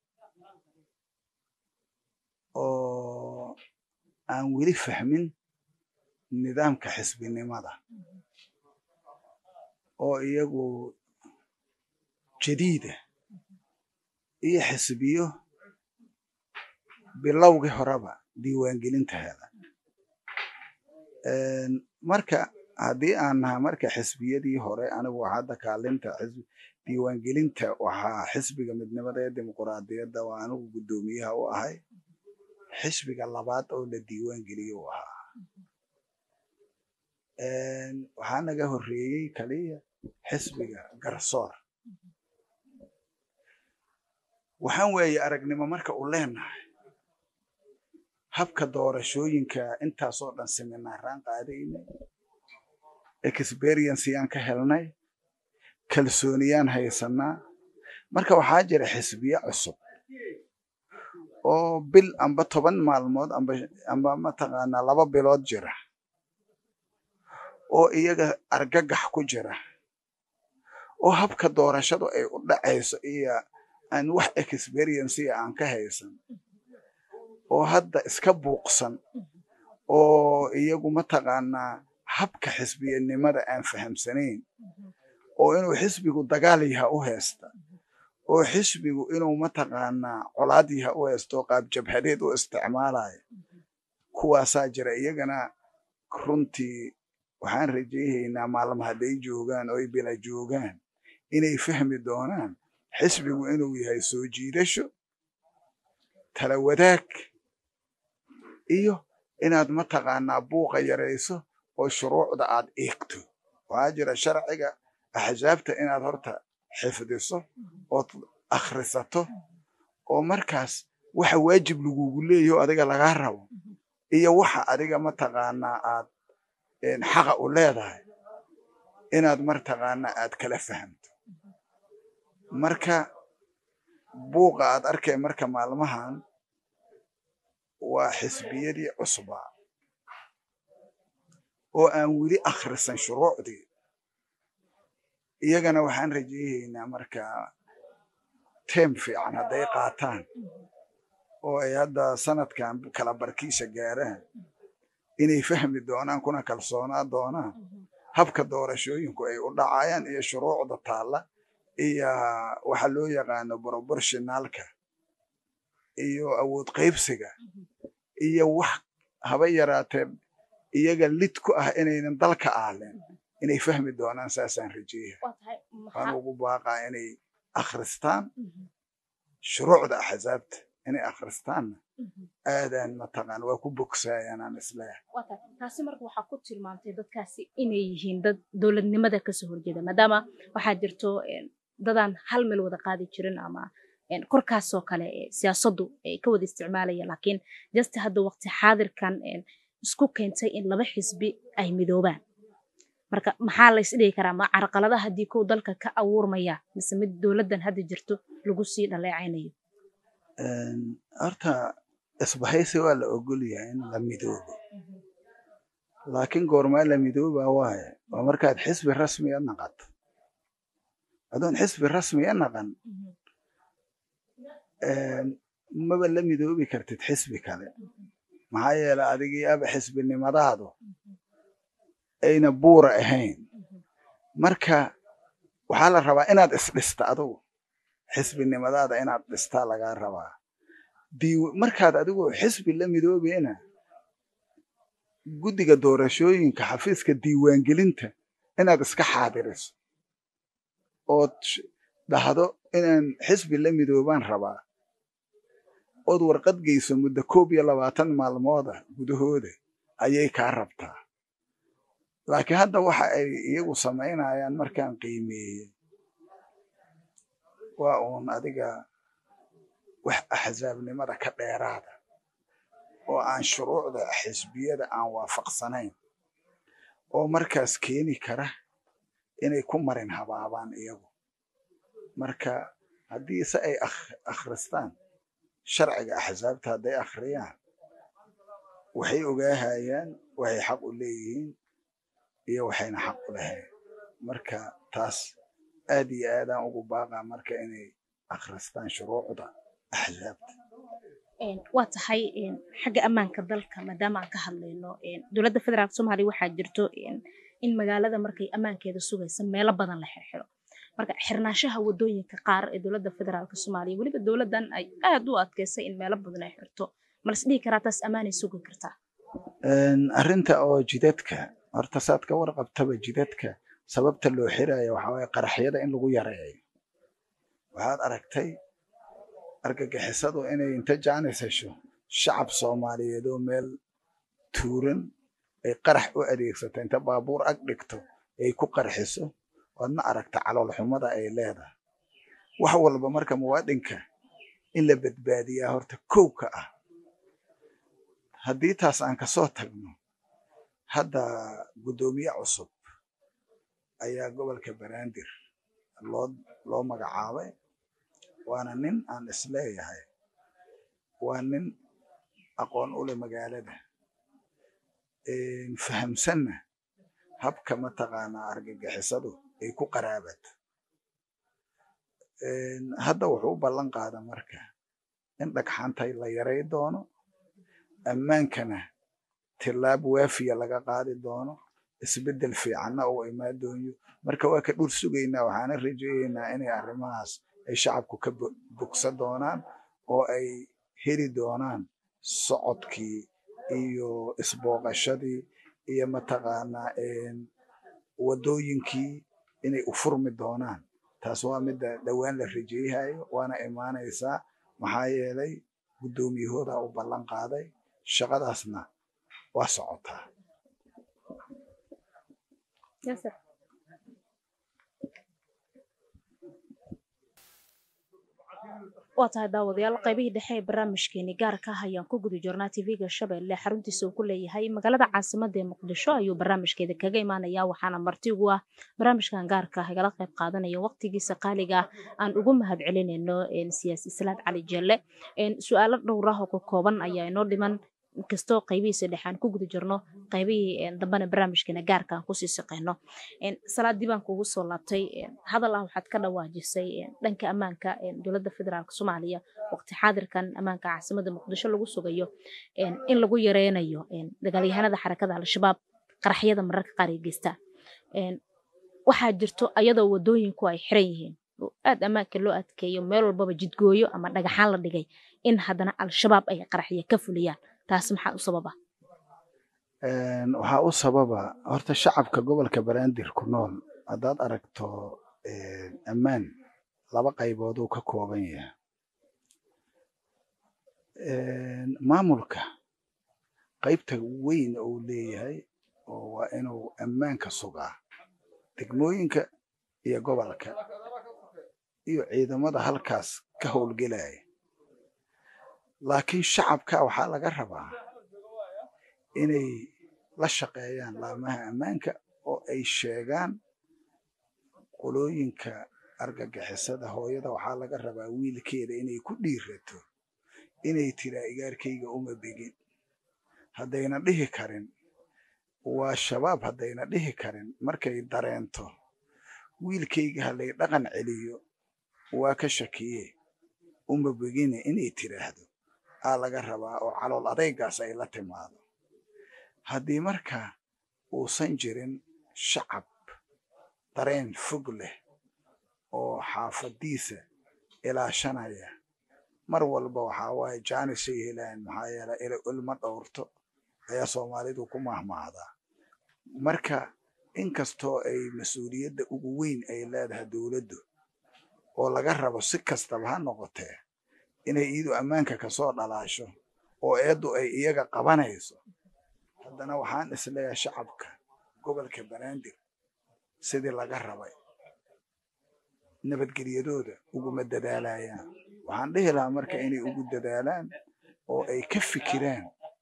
Speaker 2: oo aan weli fahmin nidaamka xisbinimada oo iyagu jadiida iyo xisbiyo bilowgii horeba diiwaangelinta hela marka haddii aan naha marka xisbiyadii hore anigu hadda kaalinta diiwaangelinta waxaa xisbiga midnimada ee dimuquraadiyadda waa anigu guddoomiyaha u ahay xisbiga labaad oo la diiwaangeliye u ahaa waxaa naga horreeyey kaliya xisbiga garsoor waxaan weeye aragnimo marka u leenahay habka doorashooyinka intaasoo dhan seminaaraan qaadaynay experiencyaan ka helnay kalsooniyaan haysanaa marka waxaa jira xisbiye cusub oo bil amba toban maalmood amba mataqaanaa laba bilood jira oo iyaga argagax ku jira oo habka doorashadu ay u dhacayso iyo aan wax experienceya aan ka haysan oo hadda iska buuqsan oo iyagu mataqaanaa habka xisbiyanimada aan fahamsanayn oo inuu xisbigu dagaal yaha u haysta oo xisbigu inuu mataqaanaa colaad yaha u haysto oo qaab jabhadeed u isticmaalayo kuwaasaa jira iyagana runtii waxaan rajayhaynaa maalma hadday joogaan oo ay bila joogaan inay fahmi doonaan xisbigu inuu yahay soo jiidasho tala wadaag iyo inaad mataqaanaa buuqa yarayso oo shuruucda aad eegto waxaa jira sharciga axsaabta inaad horta xifdiso ood akhrisato oo markaas waxa waajib lagugu leeyaho adiga lagaa rabo iyo waxa adiga mataqaanaa aad xaqa u leedahay inaad mataqaanaa aad kala fahamto marka buuqa aad arkay marka maalmahan waa xisbiyadii cusbaa oo aan weli akhrisan shuruucdii iyagana waxaan rajayhaynaa markaa teem fiican hadday qaataan oo ay hadda sanadkan kala barkiisha gaaraan inay fahmi doonaan kuna kalsoonaa doonaan habka doorashooyinku ay u dhacayaan iyo shuruucda taalla iyo waxa loo yaqaano proportionalka iyo awood qaybsiga iyo wax haba yaraatee iyaga lid ku ah inaynan dalka aaleen inay fahmi doonaan saasaan rajeeya waan ugu baaqaa inay akhristaan shuruucda axsaabta inay akhristaanna aadaan mataqaan waa ku bogsaayaan aan isleeyahay
Speaker 1: taasi marka waxaa ku tilmaamtay dadkaasi inay yihiin dad dowladnimada kasoo horjeeda maadaama waxaa jirto dadaan hal meel wada qaadi jirin ama korkaasoo kale siyaasaddu ay ka wada isticmaalaya laakiin jasti hadda waqti xaadirkan isku keentay in laba xisbi ay midoobaan marka maxaa la isdhigi karaa ma carqalada haddii kow dalka ka abuurmaya mise mid dowladdan hadda jirto lagu sii dhaleecaynayo
Speaker 2: horta isbahaysi waa la ogol yahay in la midoobo laakiin goormaa la midoobaa waaye waa markaad xisbi rasmiya naqato adoon xisbi rasmiya naqan maba la midoobi kartid xisbi kale maxaa yeele adigii aba xisbinimadaadu ayna buura ahayn marka waxaa la rabaa inaad isdhista adugu xisbinimadaada inaad dhistaa lagaa rabaa markaad adigu xisbi la midoobeena guddiga doorashooyinka xafiiska diiwaangelinta inaad iska xaadiriso ood dhahdo inaan xisbi la midoobaan rabaa ood warqad geyso muddo koob iyo labaatan maalmooda gudahooda ayay kaa rabtaa laakiin hadda waxa ay iyagu samaynayaan markaan qiimeeyey waa uun adiga wax axsaabnimada ka dheeraada oo aan shuruucda xisbiyada aan waafaqsanayn oo markaas keeni kara inay ku marin habaabaan iyagu marka haddii se ay akhristaan sharciga axsaabta hadday akhriyaan waxay ogaahayaan waxay xaq u leeyihiin iyo waxayna xaq u lahayn marka taas aad iyo aadaan ugu baaqaa marka inay akhristaan shuruucda axsaabta
Speaker 1: waa tahay xagga ammaanka dalka maadaama aan ka hadlayno dowladda federaalk soomaaliya waxaa jirto in magaalada markay ammaankeeda sugaysa meelo badan la xirxiro marka xirnaanshaha wadooyinka qaar ee dowladda federaalk soomaaliya weliba dowladdan ay aad u adkeysay in meelo badan ay xirto malas dhihi karaa taas ammaanay sugi kartaa
Speaker 2: arrinta oo jidadka horta saad ka warqabtaba jidadka sababta loo xiraayo waxaa waye qaraxyada in lagu yareeyo waxaad aragtay argagixisadu inay inta jaanis hesho shacab soomaaliyeed oo meel tuuran ay qarax u adeegsato inta baabuur ag dhigto ay ku qarxiso waadna aragta caloolxumada ay leedahay wax walba marka muwaadinka in la badbaadiyaa horta kow ka ah haddii taas aan kasoo tagno hadda guddoomiye cusub ayaa gobolka banaadir loo loo magacaabay waana nin aan isleeyahay waa nin aqoon u leh magaalada fahamsanna habka mataqaanaa argagixisadu ay ku qaraabato hadda wuxuu u ballan qaada marka in dhagxantay la yaray doono ammaankana tilaab waafiya laga qaadi doono isbeddel fiicanna uu imaan doonyo marka waa ka dhur sugaynaa waxaana rajeeyaynaa inay arrimahaas ay shacabku ka bogsa doonaan oo ay heli doonaan socodkii iyo isbooqashadii iyo mataqaanaa wadooyinkii inay u furmi doonaan taas waa midda dhowaan la rajeeyahayo waana imaanaysaa maxaa yeelay guddoomiyahoodaa u ballan qaaday shaqadaasna waa socotaa
Speaker 1: waa tahay daawadayaal qaybihii dhexe ee barnaamijkeeni gaarka ah ayaan ku guda jirnaa tv-ga shabeelle xaruntiisa uu ku leeyahay magaalada caasimada ee muqdisho ayuu barnaamijkeeda kaga imaanaya waxaana marti ugu ah barnaamijkan gaarka ah igala qayb qaadanaya waqtigiisa qaaliga ah aan ugu mahad celinayno siyaasi islaad cali jelle su-aalo dhowr ah oo ka kooban ayaa inoo dhiman inkastoo qaybihiisa dhexe aan ku guda jirno qaybihii dambena barnaamijkeena gaarka aan kusii shaqeyno salaadii baan kugu soo laabtay hadal ah waxaad ka dhawaajisay dhanka ammaanka dowladda federaalk soomaaliya waqti xaadirkan ammaanka caasimada muqdisho lagu sugayo in lagu yareynayo dagaalyahanada xarakada al-shabaab qaraxyada mararka qaar ay geystaan waxaa jirto ayadoo wadooyinku ay xiran yihiin oo aad ammaanka loo adkeeyo meel walbaba jidgooyo ama dhagaxaan la dhigay in haddana al-shabaab ay qaraxya ka fuliyaan taas maxaa u sababa
Speaker 2: waxaa u sababa horta shacabka gobolka banaadir ku nool haddaad aragto ammaan laba qaybood uu ka kooban yahay maamulka qaybta weyn uu leeyahay oo waa inuu ammaanka sugaa degmooyinka iyo gobolka iyo ciidamada halkaas ka howlgelaya laakiin shacabka waxaa laga rabaa inay la shaqeeyaan laamaha ammaanka oo ay sheegaan qolooyinka argagixisada hooyada waxaa laga rabaa wiilkeeda inay ku dhiirato inay tiraa igaarkayga uma begin haddayna dhihi karin waa shabaab haddayna dhihi karin markay dareento wiilkayga halay dhaqan celiyo waa ka shakiye uma begine inay tiraahdo aa laga rabaa oo calool adaygaas ay la timaado haddii marka uusan jirin shacab dareen fog leh oo xaafadiisa ilaashanaya mar walba waxaa waaye jaanisay helaan maxaa yeelay ila ilma dhowrto ayaa soomaalidu ku mahmaahdaa marka inkastoo ay mas-uuliyadda ugu weyn ay leedahay dowladdu oo laga rabo si kastaba ha noqotee inay iyadu ammaanka kasoo dhalaasho oo eeddu ay iyaga qabanayso haddana waxaan isleeyahay shacabka gobolka banaadir sidii laga rabay nabadgelyadooda uguma dadaalayaan waxaan dhihi lahaa marka inay ugu dadaalaan oo ay ka fikiraan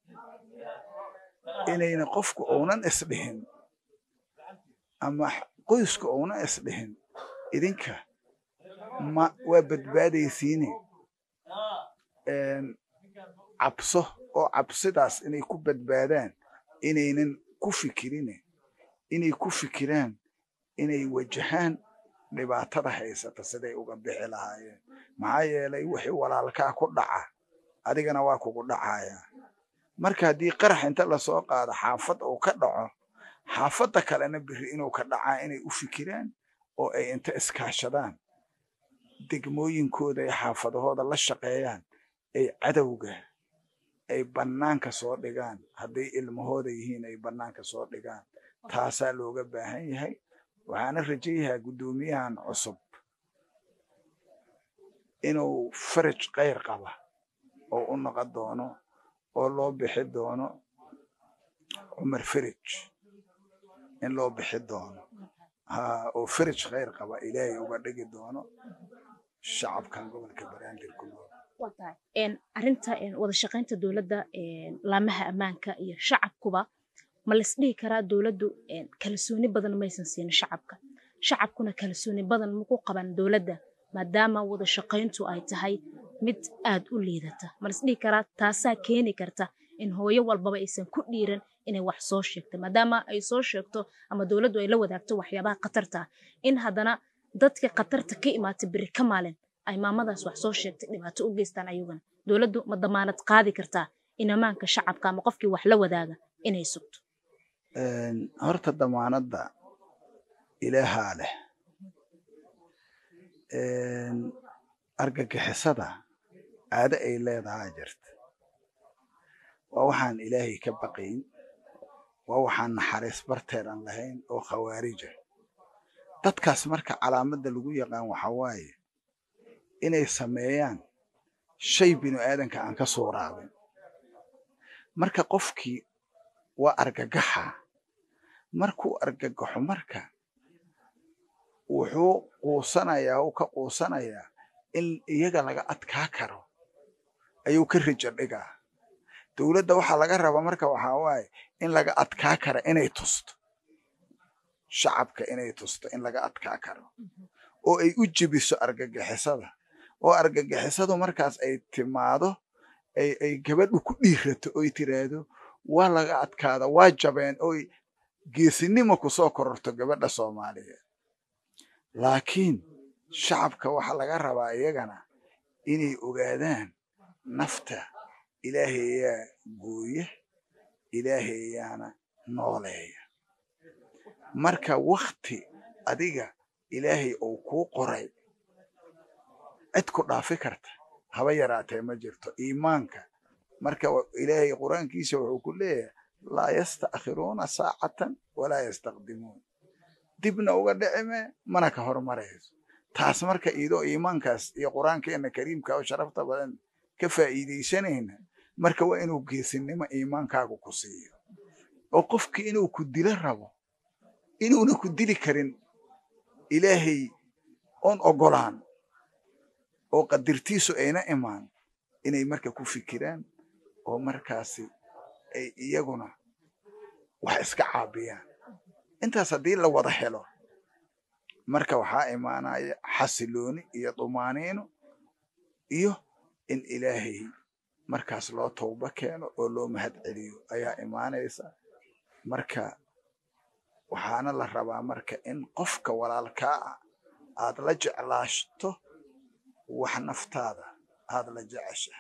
Speaker 2: inayna qofku uunan isdhihin ama qoysku uunan isdhihin idinka ma waa badbaadaysiine cabso oo cabsidaas inay ku badbaadaan inaynan ku fikirine inay ku fikiraan inay wajahaan dhibaatada haysata siday uga bixi lahaayeen maxaa yeelay wixii walaalkaa ku dhaca adigana waa kugu dhacaya marka haddii qarax inta lasoo qaado xaafad uu ka dhaco xaafadda kalena biri inuu ka dhacaa inay u fikiraan oo ay inta iskaashadaan degmooyinkooda iyo xaafadahooda la shaqeeyaan ay cadowga ay bannaanka soo dhigaan hadday ilmahooda yihiin ay bannaanka soo dhigaan taasaa looga baahan yahay waxaana rajayahaa guddoomiyahan cusub inuu faraj kayr qaba oo u noqon doono oo loo bixi doono cumar faraj in loo bixi doono ha oo faraj khayr qaba ilaahay uga dhigi doono shacabkan gobolka banaadir ku nool
Speaker 1: arinta wada shaqaynta dowladda laamaha ammaanka iyo shacabkuba ma laisdhihi karaa dowladdu kalsooni badan maysan siinin shacabka shacabkuna kalsooni badan maku qaban dowladda maadaama wada shaqayntu ay tahay mid aad u liidata ma laisdhihi karaa taasaa keeni karta in hooyo walbaba aysan ku dhiiran inay wax soo sheegto maadaama ay soo sheegto ama dowladdu ay la wadaagto waxyaabaha khatarta ah in haddana dadka khatarta ka imaata beri ka maalin ay maamadaas wax soo sheegtay dhibaato u geystaan ayaguna dowladdu ma damaanad qaadi kartaa in ammaanka shacabka ama qofkii wax la wadaaga inay sugto
Speaker 2: horta damaanadda ilaahaa leh argagixisada caado ay leedahaa jirta waa waxaan ilaahay ka baqayn waa waxaan naxariis barteedan lahayn oo khawaarija dadkaas marka calaamadda lagu yaqaan waxa waaye inay sameeyaan shay binu aadanka aan ka soo raabin marka qofkii waa argagaxa markuu argagaxo marka wuxuu quusanayaa uu ka quusanayaa in iyaga laga adkaa karo ayuu ka rijo dhigaa dowladda waxaa laga rabaa marka waxaa waaye in laga adkaa kara inay tusto shacabka inay tusto in laga adkaa karo oo ay u jebiso argagixisada oo argagixisadu markaas ay timaado ay ay gabadhu ku dhiirato oy tiraahdo waa laga adkaada waa jabeen oy geesinimo ku soo kororto gabadha soomaaliyeed laakiin shacabka waxaa laga rabaa iyagana inay ogaadaan nafta ilaahayaa gooya ilaahayaana nooleeya marka wakti adiga ilaahay uu kuu qoray cid ku dhaafi karta haba yaraatee ma jirto iimaanka marka ilaahay qur-aankiisa wuxuu ku leeyahay laa yasta'khiruuna saacatan walaa yastaqdimuun dibna uga dhicime mana ka hormarayso taas marka iidoo iimaankaas iyo qur-aankeena kariimka oo sharafta badan ka faa'iidaysanayna marka waa inuu geesinimo iimaankaagu ku siiyo oo qofkii inuu ku dilo rabo inuuna ku dili karin ilaahay oon ogolaan oo qadirtiisu ayna imaan inay marka ku fikiraan oo markaasi ay iyaguna wax iska caabiyaan intaas haddii la wada helo marka waxaa imaanaya xasilooni iyo dumaaniino iyo in ilaahay markaas loo towba keeno oo loo mahad celiyo ayaa imaanaysa marka waxaana la rabaa marka in qofka walaalkaa ah aad la jeclaashto wax naftaada aad la jecesha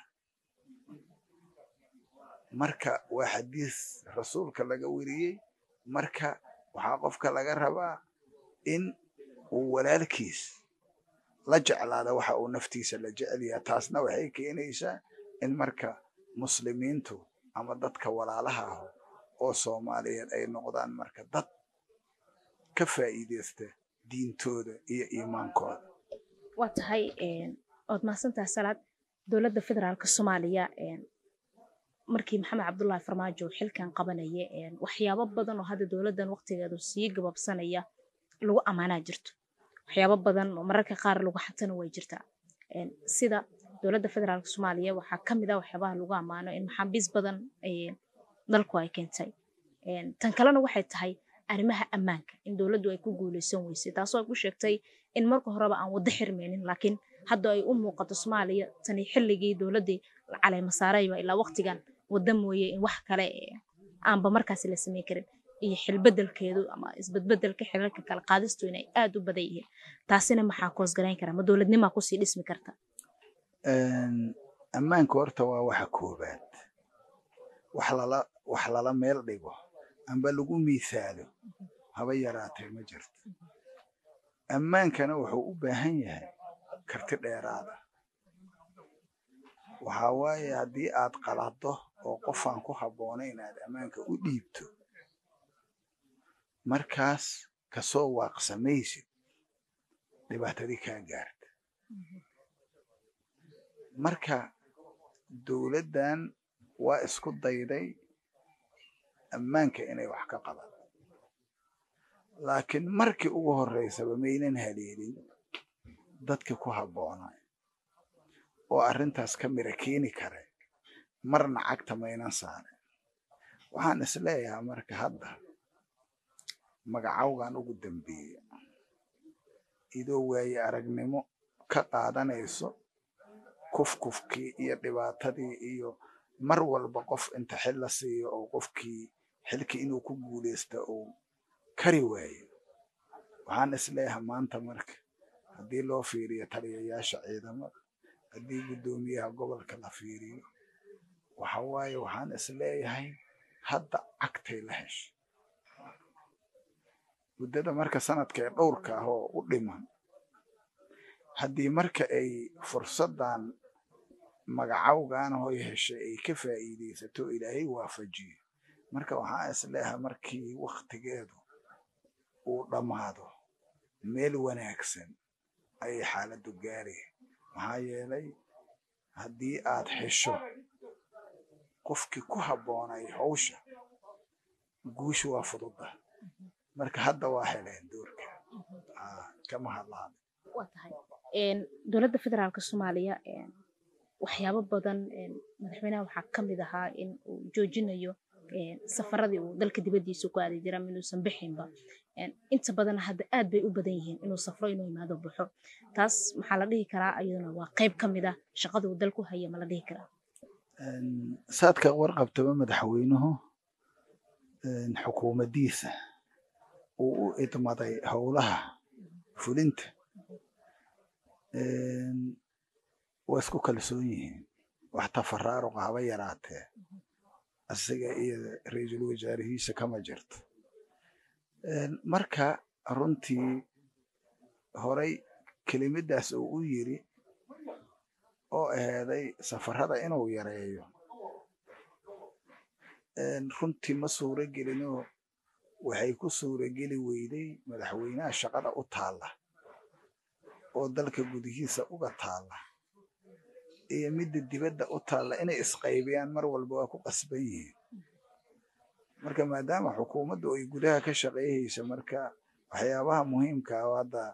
Speaker 2: marka waa xadiis rasuulka laga weriyey marka waxaa qofka laga rabaa in uu walaalkiis la jeclaada waxa uu naftiisa la jecelyaha taasna waxay keenaysaa in marka muslimiintu ama dadka walaalaha ah oo soomaaliyeed ay noqdaan marka dad ka faa'iideysta diintooda iyo iimaankooda
Speaker 1: waa tahay ood mahadsantaha salaad dowladda federaalka soomaaliya markii maxamed cabdullaahi farmaajo xilkan qabanaya waxyaabo badan oo hadda dowladdan waqtigeedu sii gababsanaya lagu ammaanaa jirto waxyaabo badan oo mararka qaar lagu xatana way jirtaa sida dowladda federaalka soomaaliya waxaa ka mid ah waxyaabaha lagu ammaano in maxaabiis badan dalku ay keentay tan kalena waxay tahay arrimaha ammaanka in dowladdu ay ku guuleysan weysay taasoo ay ku sheegtay in marka horeba aan waddo xirmaynin laakiin hadda ay u muuqato soomaaliya tani xilligii dowladdii caleemasaarayba ilaa waqtigan wadda mooye in wax kale aanba markaasi la sameyn karin iyo xilbedelkeedu ama isbedbedelka xilalka kala qaadistu inay aad u badan yihiin taasina maxaa koosgarayn kara ma dowladnimaa kusii dhismi karta
Speaker 2: ammaanka horta waa waxa koobaad wax lala wax lala meel dhigo amba lagu miisaalo haba yaraatee ma jirto ammaankana wuxuu u baahan yahay karti dheeraada waxaa waaye haddii aad qalado oo qofaan ku habboonayn aad ammaanka u dhiibto markaas kasoo waaqsamaysid dhibaatadii kaa gaarta marka dowladdan waa isku dayday ammaanka inay wax ka qaban laakiin markii ugu horreysaba maynan haleelin dadkii ku habboonay oo arrintaas ka mira keeni kara marna cagta maynan saarin waxaan isleeyahaa marka hadda magacawgan ugu dambeeya idoo waaye aragnimo ka qaadanayso kufkufkii iyo dhibaatadii iyo mar walba qof inta xil la siiyo oo qofkii xilkii inuu ku guuleysta uu kari waayo waxaan isleeyahay maanta marka haddii loo fiiriyo taliyayaasha ciidamada haddii guddoomiyaha gobolka la fiiriyo waxa waaye waxaan isleeyahay hadda cagtay la heshay muddada marka sanadka ee dhowrka ah oo u dhiman haddii marka ay fursaddan magacawgan hoy heshay ay ka faa'iidaysato ilaahay waafajiyo marka waxaan isleeyahay markii waktigeedu uu dhammaado meel wanaagsan ayay xaaladdu gaaraya maxaa yeelay haddii aad hesho qofkii ku habboonay hawsha guushu waa fududa marka hadda waa heleen doorka kama hadlaan
Speaker 1: waa tahay dowladda federaalka soomaaliya waxyaabo badan madaxweynaha waxaa ka mid ahaa in uu joojinayo safaradii uu dalka dibaddiisa ku aadi jira inuusan bixinba inta badan hadda aad bay u badan yihiin inuu safro inuu imaado baxo taas maxaa la dhihi karaa ayaduna waa qayb ka mid ah shaqada uu dalku haya ma la dhihi karaa
Speaker 2: saadka warqabtaba madaxweynuhu xukuumaddiisa uu u idmaday howlaha fulinta waa isku kalsoon yihiin wax tafaraaruqa haba yaraatee asiga iyo ra-iisul wasaarihiisa kama jirto marka runtii horay kelimadaas uu u yiri oo aheeday safarada inuu yareeyo runtii ma suuro gelinoo waxay ku suurageli weyday madaxweynaha shaqada u taalla oo dalka gudihiisa uga taalla iyo midda dibadda u taalla inay isqaybiyaan mar walba waa ku qasban yihiin marka maadaama xukuumaddu ay gudaha ka shaqeeyhaysa marka waxyaabaha muhiimka ah hadda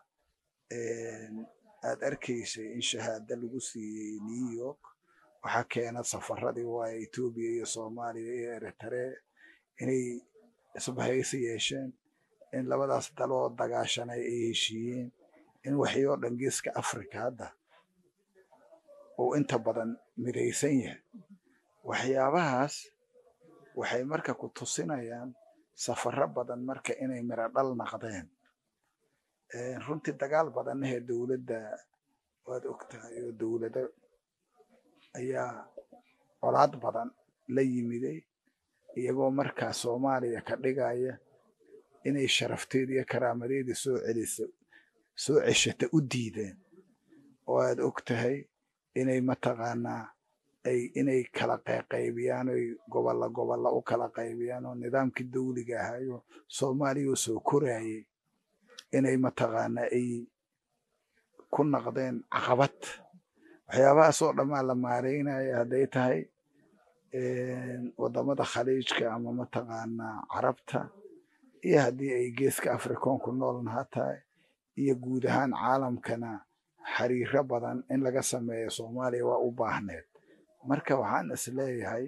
Speaker 2: aad arkaysay in shahaado lagu siiyey new york waxaa keena safaradii waaya etoobiya iyo soomaaliya iyo eritre inay isbahaysi yeesheen in labadaas daloo dagaashanay ay heshiiyeen in waxyoo dhan geeska africa hadda uu inta badan midaysan yahay waxyaabahaas waxay marka ku tusinayaan safaro badan marka inay miro dhal naqdeen runtii dagaal badannahee dowladda waad ogtahay oo dowlado ayaa colaad badan la yimiday iyagoo markaa soomaaliya ka dhigaya inay sharafteeda iyo karaamadeeda soo celiso soo ceshata u diideen oo aad og tahay inay mataqaanaa ay inay kala qayqaybiyaan oy gobolla gobolla u kala qaybiyaan oo nidaamkii dawliga ahayo soomaaliya oo soo koraayay inay mataqaanaa ay ku naqdeen caqabad waxyaabahaasoo dhammaa la maareynaya hadday tahay waddamada khaliijka ama mataqaanaa carabta iyo haddii ay geeska afrikoonku noolnaha tahay iyo guud ahaan caalamkana xiriiro badan in laga sameeyo soomaaliya waa u baahneed marka waxaan is leeyahay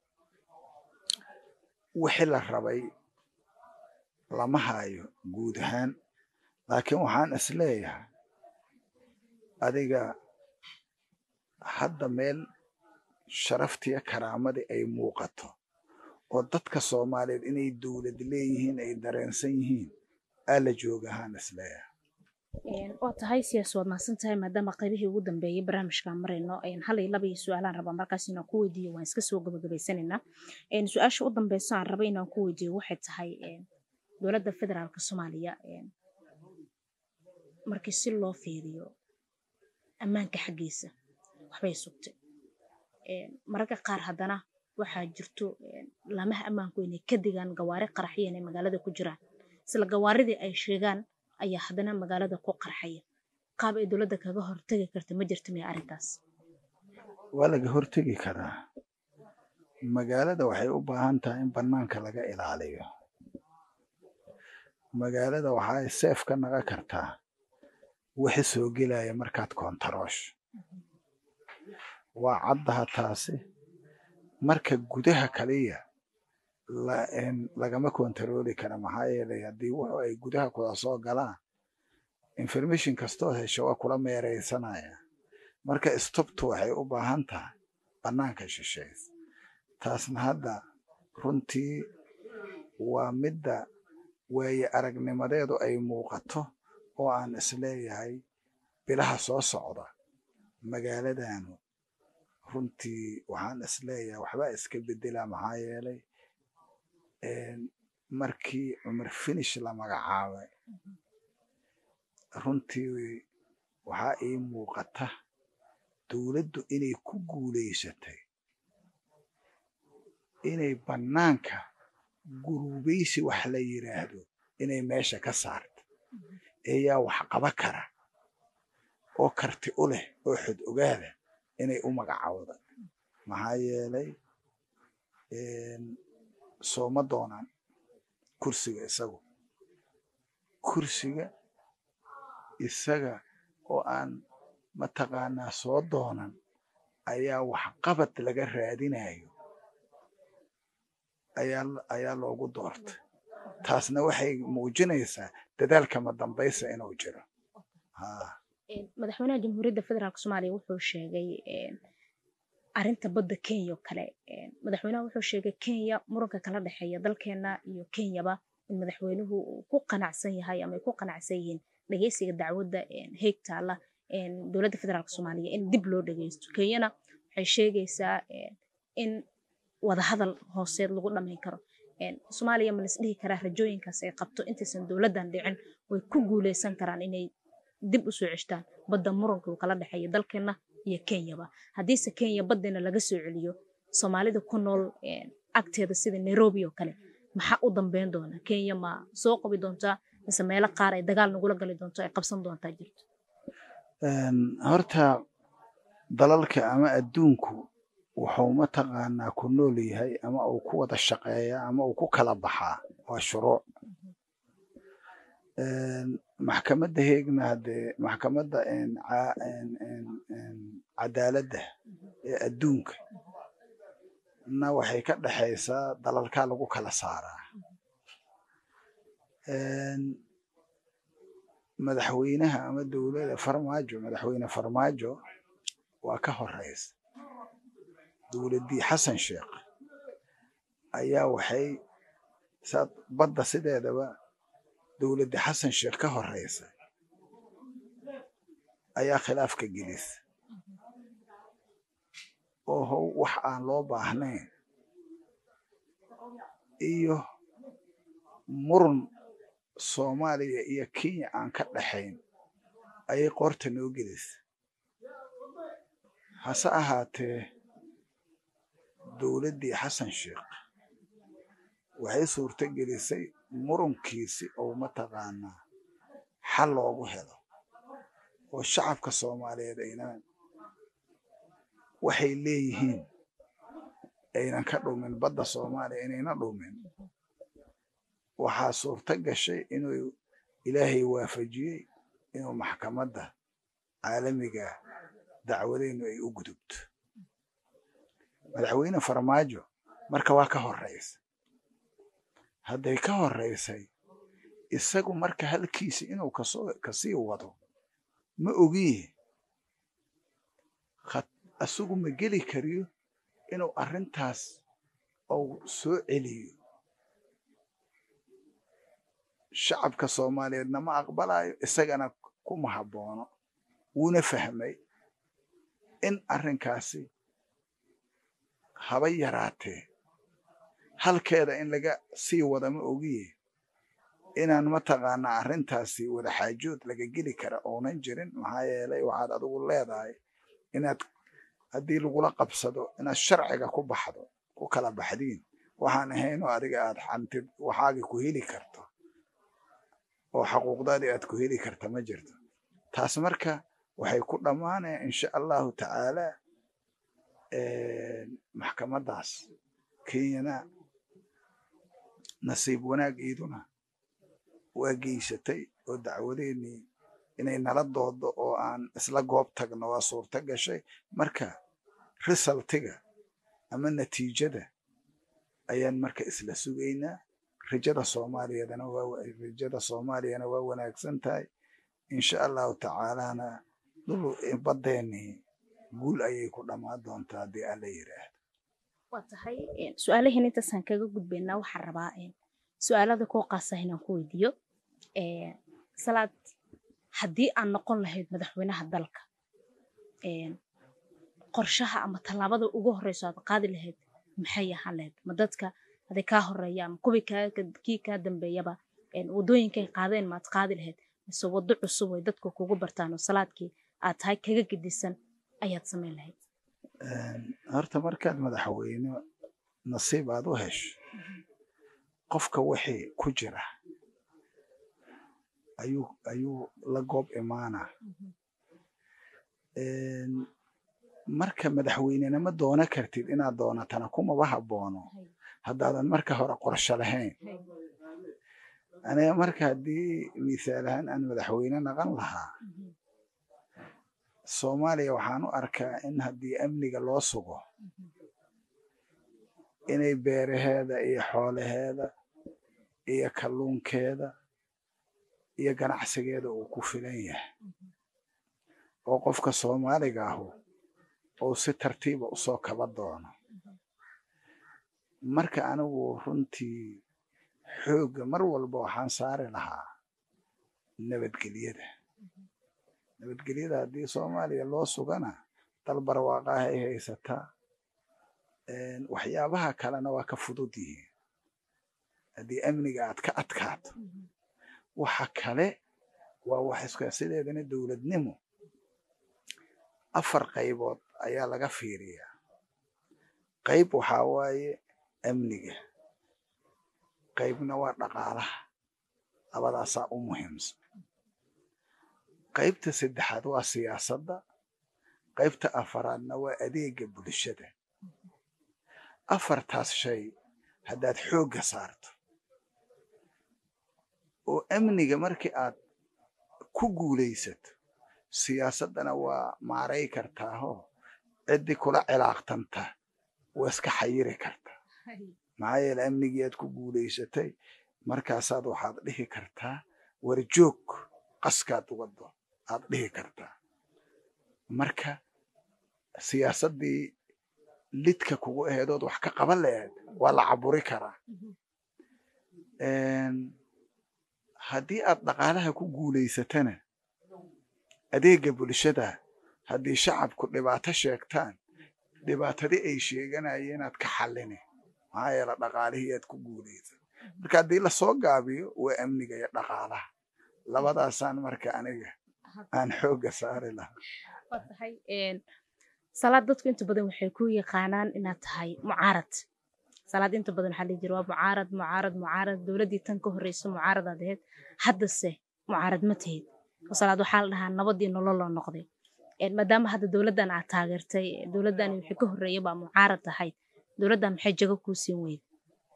Speaker 2: wixii la rabay lama hayo guud ahaan laakiin waxaan is leeyahay adiga hadda meel sharaftiyo karaamadii ay muuqato oo dadka soomaaliyeed inay dowlad leeyihiin ay dareensan yihiin aa la jooga ahaan is leeyahay
Speaker 1: waa tahay siyaas waad mahadsan tahay maadaama qaybihii ugu dambeeyey barnaamijkaan marayno hal iyo laba iyo su-aalaan rabaa markaas inaan ku weydiiyo waan iska soo gabagabaysanaynaa su-aasha u dambeysa aan raba inaan ku weydiiyo waxay tahay dowladda federaalka soomaaliya markii si loo fiiriyo ammaanka xaggiisa waxbay sugtay mararka qaar haddana waxaa jirto laamaha ammaanku inay ka digaan gawaari qaraxya inay magaalada ku jiraan isla gawaaridii ay sheegaan ayaa haddana magaalada ku qarxaya qaab ay dowladda kaga hortegi karta ma jirta miya arrintaas
Speaker 2: waa laga hortegi karaa magaalada waxay u baahan tahay in bannaanka laga ilaaliyo magaalada waxay seef ka naga kartaa wixi soo gelaya markaad koontaroosh waa caddaha taasi marka gudaha kaliya lagama kontarooli kara maxaa yeelay haddii wuxu ay gudaha kula soo galaan information kastoo hesho waa kula meeraysanaya marka stobtu waxay u baahan tahay bannaanka shisheys taasna hadda runtii waa midda waaye aragnimadeedu ay muuqato oo aan isleeyahay bilaha soo socda magaaladanu runtii waxaan isleeyahay waxbaa iska bedela maxaa yeelay markii cumar finish la magacaabay runtii waxaa ii muuqata dowladdu inay ku guulaysatay inay bannaanka guruubaysi wax la yiraahdo inay meesha ka saarto eeyaa wax qaba kara oo karti u leh oo xod ogaada inay u magacawda maxaa yeelay sooma doonaan kursiga isagu kursiga isaga oo aan mataqaanaa soo doonan ayaa waxqabad laga raadinayo ayaa loogu doortay taasna waxay muujinaysaa dadaalkama dambaysa inuu jiro
Speaker 1: madaxweynaha jamhuuriyadda federaalk soomaaliya wuxuu sheegay arinta badda kenya oo kale madaxweynaha wuxuu sheegay kenya muranka kala dhexeeya dalkeena iyo kenyaba in madaxweynuhu uu ku qanacsan yahay ama ay ku qanacsan yihiin dhegeysiga dacwadda heeg taala dowladda federaalk soomaaliya in dib loo dhegeysto kenyana waxay sheegaysaa in wadahadal hooseed lagu dhamayn karo soomaaliya ma lis dhihi karaa rajooyinkaas ay qabto intaysan dowladdan dhicin way ku guuleysan karaan inay dib u soo ceshtaan badda muranka uu kala dhexeeya dalkeena iyo kenyaba haddiise kenya baddeena laga soo celiyo soomaalida ku nool agteeda sida nairobi oo kale maxaa u dambeyn doona kenya ma soo qabi doontaa mise meelo qaar ay dagaal nagula gali doonto ay qabsan doontaa jirto
Speaker 2: horta dalalka ama adduunku wuxuu mataqaanaa ku nool yahay ama uu ku wada shaqeeyaa ama uu ku kala baxaa waa shuruuc maxkamadda heegna haddee maxkamadda cadaaladda ee adduunka na waxay ka dhexaysaa dalalkaa lagu kala saaraa madaxweynaha ama dowladda farmaajo madaxweyne farmaajo waa ka horeysa dowladdii xasan sheekh ayaa waxay badda sideedaba dowladdii xasan sheekh ka horeysa ayaa khilaafka gelisa oo how wax aan loo baahnayn iyo murun soomaaliya iyo kenya aan ka dhaxayn ayay qoorta noo gelisa hase ahaatee dowladdii xasan sheekh waxay suurto gelisay murunkiisi oo mataqaanaa xal loogu helo oo shacabka soomaaliyeed aynan waxay leeyihiin aynan ka dhumin badda soomaaliya inayna dhumin waxaa suurto gashay inuu ilaahay waafajiyey inuu maxkamadda caalamiga dacwadeynu ay u gudubto madaxweyne farmaajo marka waa ka horeysa hadday ka horeysay isagu marka halkiisi inuu kasii wado ma ogiye isagu ma geli kariyo inuu arrintaas ou soo celiyo shacabka soomaaliyeedna ma aqbalayo isagana kuma habboono wuuna fahmay in arrinkaasi haba yaraatee halkeeda in laga sii wada ma ogiye inaan mataqaanaa arrintaasi wada xaajood laga geli kara oonan jirin maxaa yeelay waxaad adigu leedahay inaad haddii lagula qabsado inaad sharciga ku baxdo ku kala baxdiin waxaan ahaynoo adiga aad xantid waxaagi ku heli karto oo xaquuqdaadii aad ku heli karta ma jirto taas marka waxay ku dhammaanaya insha allahu tacaala maxkamaddaas kenyana nasiib wanaag iiduna waa geysatay oo dacwadeennii inay nala doodo oo aan isla goob tagno waa suurto gashay marka risaltiga ama natiijada ayaan marka isla sugaynaa rajada soomaaliyadana rajada soomaaliyana waa wanaagsan tahay insha allahu tacaalana dhul badeennii guul ayay ku dhammaan doontaa haddii alla yidhaahdo
Speaker 1: waa tahay su-aalahiin intaasaan kaga gudbaynaa waxaan rabaa su-aalada koo qaasa inaan ku weydiiyo salaad haddii aan noqon lahayd madaxweynaha dalka qorshaha ama tallaabada ugu horeyso aad qaadi lahayd maxay ahaan lahayd ma dadka haday kaa horeeya ama kuwii kii kaa dambeeyaba wadooyinkay qaadeen maad qaadi lahayd mise waddo cusub ay dadku kugu bartaan oo salaadkii aad tahay kaga gedisan ayaad samayn lahayd
Speaker 2: horta markaad madaxweyne nasiib aad u hesho qofka wixii ku jira ayuu ayuu la goob imaanaa marka madaxweynenima doono kartid inaad doonatana kumaba habboono haddaadan marka hore qorsho lahayn aniga marka haddii misaal ahaan aan madaxweyne naqan lahaa soomaaliya waxaan u arkaa in haddii amniga loo sugo inay beeraheeda iyo xoolaheeda iyo kalluunkeeda iyo ganacsigeeda uu ku filan yahay oo qofka soomaaliga ahu uu si tartiiba usoo kaba doono marka anigu runtii xoogga mar walba waxaan saari lahaa nabadgelyada nabadgelyada haddii soomaaliya loo sugana dal barwaaqaha ay haysataa waxyaabaha kalena waa ka fudud yihiin haddii amniga aad ka adkaato waxa kale waa wax iska sideedana dowladnimo afar qaybood ayaa laga fiiriyaa qayb waxaa waaye amniga qaybna waa dhaqaalaha labadaasaa u muhiimsan qaybta saddexaad waa siyaasadda qaybta afaraadna waa adeega bulshada afartaas shay haddaad xoogga saarto oo amniga markii aad ku guulaysato siyaasaddana waa maaray kartaahoo ciddii kula cilaaqtanta waa iska xayiri kartaa maxaa yeele amnigii aad ku guulaysatay markaasaad waxaad dhihi kartaa warjoog qaskaad wado aad dhihi kartaa marka siyaasaddii lidka kugu aheedood wax ka qaban laheed waa la caburi karaa haddii aad dhaqaalaha ku guulaysatana adeega bulshada haddii shacabku dhibaato sheegtaan dhibaatadii ay sheeganayeen aad ka xalline maxaa yeele dhaqaalihii aad ku guulaysat marka haddii lasoo gaabiyo waa amniga iyo dhaqaalaha labadaasaan marka aniga aan xoogga saari lahaa
Speaker 1: salaad dadku inta badan waxay ku yaqaanaan inaad tahay mucaarad salaad inta badan waxaa dhihi jira waa mucaarad mucaarad mucaarad dowladdii tan ka horreysa mucaaradaad ahayd haddase mucaarad ma tahid salaad waxaa la dhahaa nabadii nololoo noqday maadaama hadda dowladdan aad taageertay dowladdan wixii ka horreeya baa mucaarad ahayd dowladdan maxay jago kuu siin weyda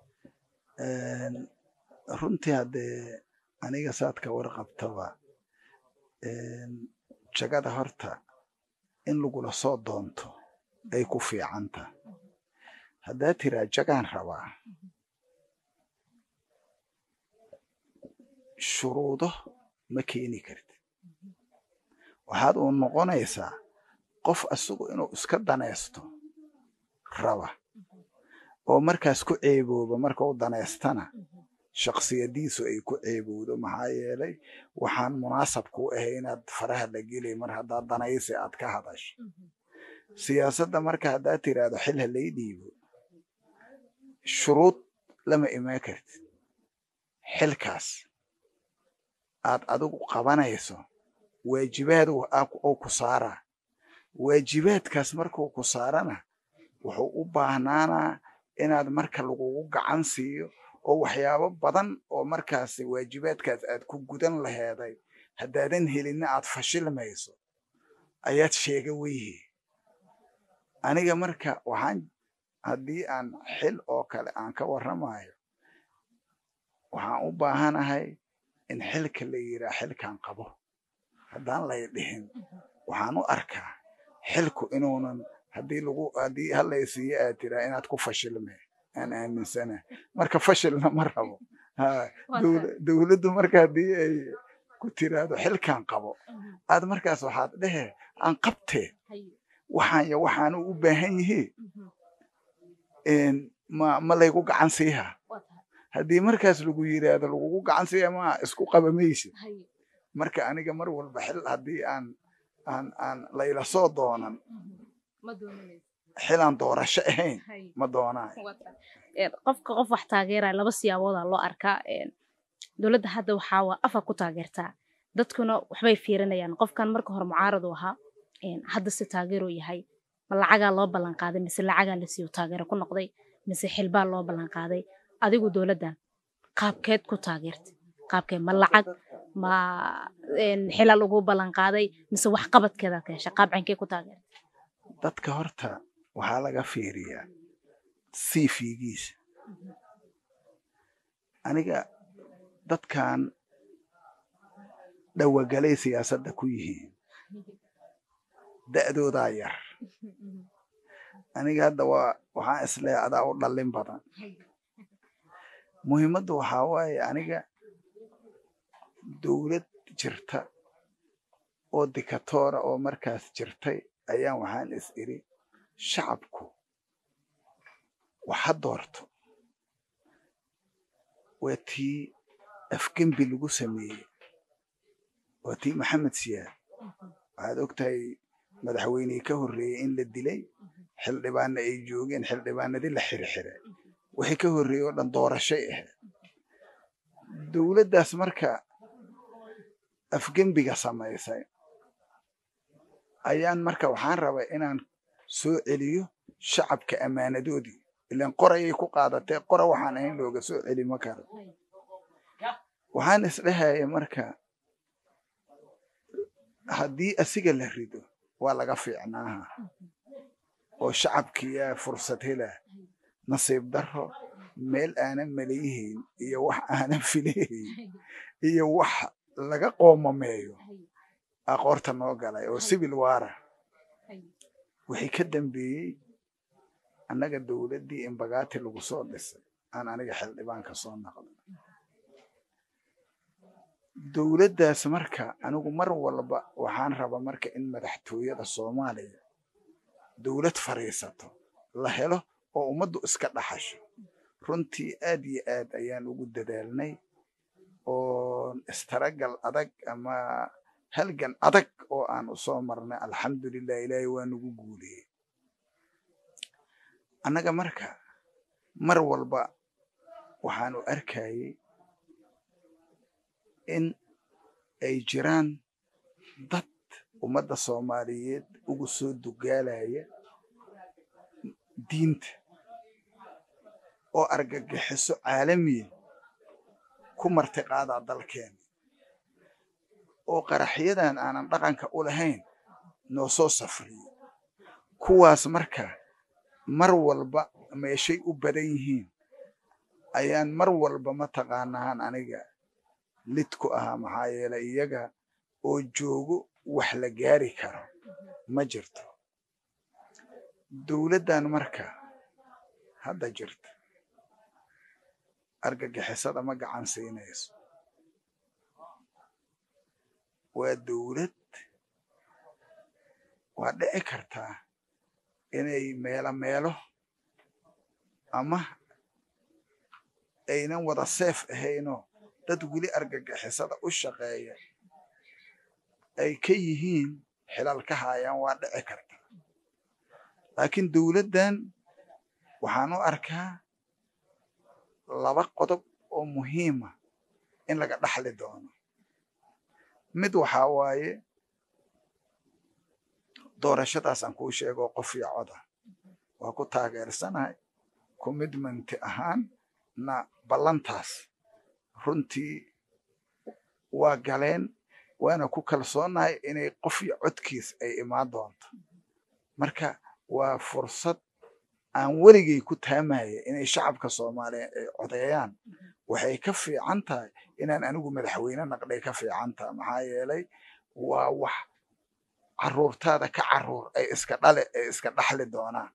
Speaker 2: runtii haddee aniga saad ka warqabtaba jagada horta in lagula soo doonto ay ku fiicanta haddaad tiraa jagaan rabaa shuruudo ma keeni kartid waxaad uu noqonaysaa qof isagu inuu iska danaysto raba oo markaas ku ceebooba marka u danaystana shaksiyadiisu ay ku ceebowdo maxaa yeelay waxaan munaasab kuu ahay inaad faraha la gelay mar haddaad danaysi aad ka hadasho siyaasadda marka haddaad tiraahdo xil ha lay dhiibo shuruud lama imaan kartid xilkaas aad adigu qabanayso waajibaad oo ku saaraa waajibaadkaas markuu ku saarana wuxuu u baahnaanaa inaad marka lagugu gacan siiyo oo waxyaabo badan oo markaas waajibaadkaas aad ku gudan laheeday haddaadan helinna aad fashilmayso ayaad sheega weyhi aniga marka waxaan haddii aan xil oo kale aan ka warramayo waxaan u baahanahay in xilka la yiraa xilkan qabo haddaan lay dhihin waxaan u arkaa xilku inuunan haddii lagu haddii halaysiiyo aad tiraa inaad ku fashilme aan aaminsana marka fashilna ma rabo dowladdu marka haddii ay ku tiraahdo xilkan qabo aad markaas waxaad dhehe aan qabtee waxaan yo waxaanu u baahan yihiin ma ma laygu gacan siiha haddii markaas lagu yiraahdo lagugu gacan siiya ma isku qaba maysid marka aniga mar walba xil haddii aan aan aan layla soo doonan xilaan doorasho ahayn ma doonaayo
Speaker 1: qofka qof wax taageeraya laba siyaaboodaa loo arkaa dowladda hadda waxaa waa afar ku taageertaa dadkuna waxbay fiirinayaan qofkan marka hore mucaarad u ahaa hadda se taageeruu yahay ma lacagaa loo ballan qaaday mise lacagaa la siiyo taageero ku noqday mise xilbaa loo ballan qaaday adigu dowladdan qaabkeed ku taageertay qaabkee ma lacag ma xilal ugu ballan qaaday mise wax qabadkeedaad ka hesha qaab cankee ku taageertay
Speaker 2: dadka horta waxaa laga fiiriyaa siifigiisa aniga dadkan dhawagalay siyaasadda ku yihiin da'doodaa yar aniga hadda waa waxaan isleeya adaa u dhallin badan muhiimaddu waxaa waaye aniga dowlad jirta oo dikatoora oo markaas jirtay ayaan waxaan is iri shacabku waxa doorto waa tii afgembi lagu sameeyey waa tii maxamed siyaad waxaad ogtahay madaxweynihii ka horreeyey in la dilay xildhibaanna ay joogeen xildhibaanadii la xirxiray wixii ka horreeyey oo dhan doorashay ahayd dowladdaas marka afgembiga samaysay ayaan marka waxaan rabaa inaan soo celiyo shacabka ammaanadoodii ilaan qorayay ku qaadatee qora waxaan ahayn looga soo celi ma karo waxaan isdhahaya marka haddii asiga la rido waa laga fiicnaaha oo shacabkiyaa fursad hela nasiib daro meel aanan maleyihayn iyo wax aanan filahayn iyo wax laga qoomameeyo aqoorta noo galay oo sibil waara wixii ka dambeeyey annaga dowladdii imbagaati lagu soo dhisay aan aniga xildhibaanka soo naqdo dowladdaas marka anigu mar walba waxaan rabaa marka in madaxtooyada soomaaliya dowlad fadhiisato la helo oo ummaddu iska dhaxasho runtii aad iyo aad ayaan ugu dadaalnay oo istaragal adag ama halgan adag oo aan u soo marnay alxamdulilah ilaahay waa nagu guuliyey annaga marka mar walba waxaanu arkayey in ay jiraan dad ummadda soomaaliyeed ugu soo dugaalaya diinta oo argagixiso caalamiya ku martiqaadaa dalkeena oo qaraxyadan aanan dhaqanka u lahayn noo soo safriyo kuwaas marka mar walba meeshay u badan yihiin ayaan mar walba mataqaanahaan aniga lid ku ahaa maxaa yeelay iyaga oo joogo wax la gaari karo ma jirto dowladdan marka hadda jirta argagixisada ma gacan siinayso waa dowlad waa dhici kartaa inay meelo meelo ama aynan wada seef ahaynoo dad weli argagixisada u shaqeeya ay ka yihiin xilal ka haayaan waa dhici karta laakiin dowladdan waxaan u arkaa laba qodob oo muhiima in laga dhaxli doono mid waxaa waaye doorashadaasaan kuu sheegoo qof iyo coda waa ku taageersanahay commitmenti ahaan na ballantaas runtii waa galeen waana ku kalsoonahay inay qof iyo codkiis ay imaan doonto marka waa fursad aan weligay ku taamaya inay shacabka soomaaliya ay codeeyaan waxay ka fiican tahay inaan anigu madaxweyne naqday ka fiican tahay maxaa yeelay waa wax caruurtaada ka caruur ay iska dhale ay iska dhaxli doonaan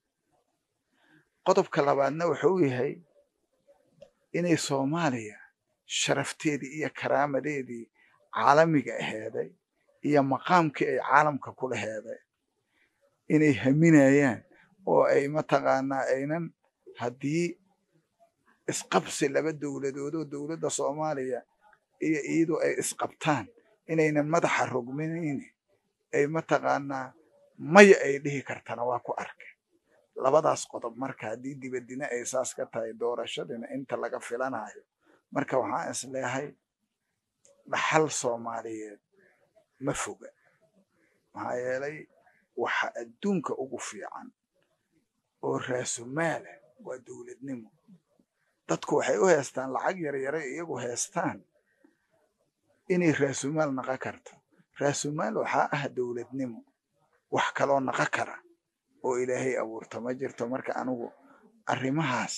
Speaker 2: qodobka labaadna wuxuu yahay inay soomaaliya sharafteedii iyo karaamadeedii caalamiga aheeday iyo maqaamkii ay caalamka kula heeday inay haminayaan oo ay mataqaanaa aynan haddii isqabsi laba dowladoodoo dowladda soomaaliya iyo iyadu ay isqabtaan inaynan madaxa rogminayn ay mataqaanaa maya ay dhihi kartana waa ku arkay labadaas qodob marka haddii dibadina ay saas ka tahay doorashadina inta laga filanayo marka waxaan is leehay dhaxal soomaaliyeed ma foga maxaa yeelay waxa adduunka ugu fiican oo raasumaala waa dowladnimo dadku waxay u heestaan lacag yaryaray iyagu heestaan inay raasumaal naqon karto raasumaal waxaa ah dowladnimo wax kaloo naqon kara oo ilaahay abuurto ma jirto marka anigu arrimahaas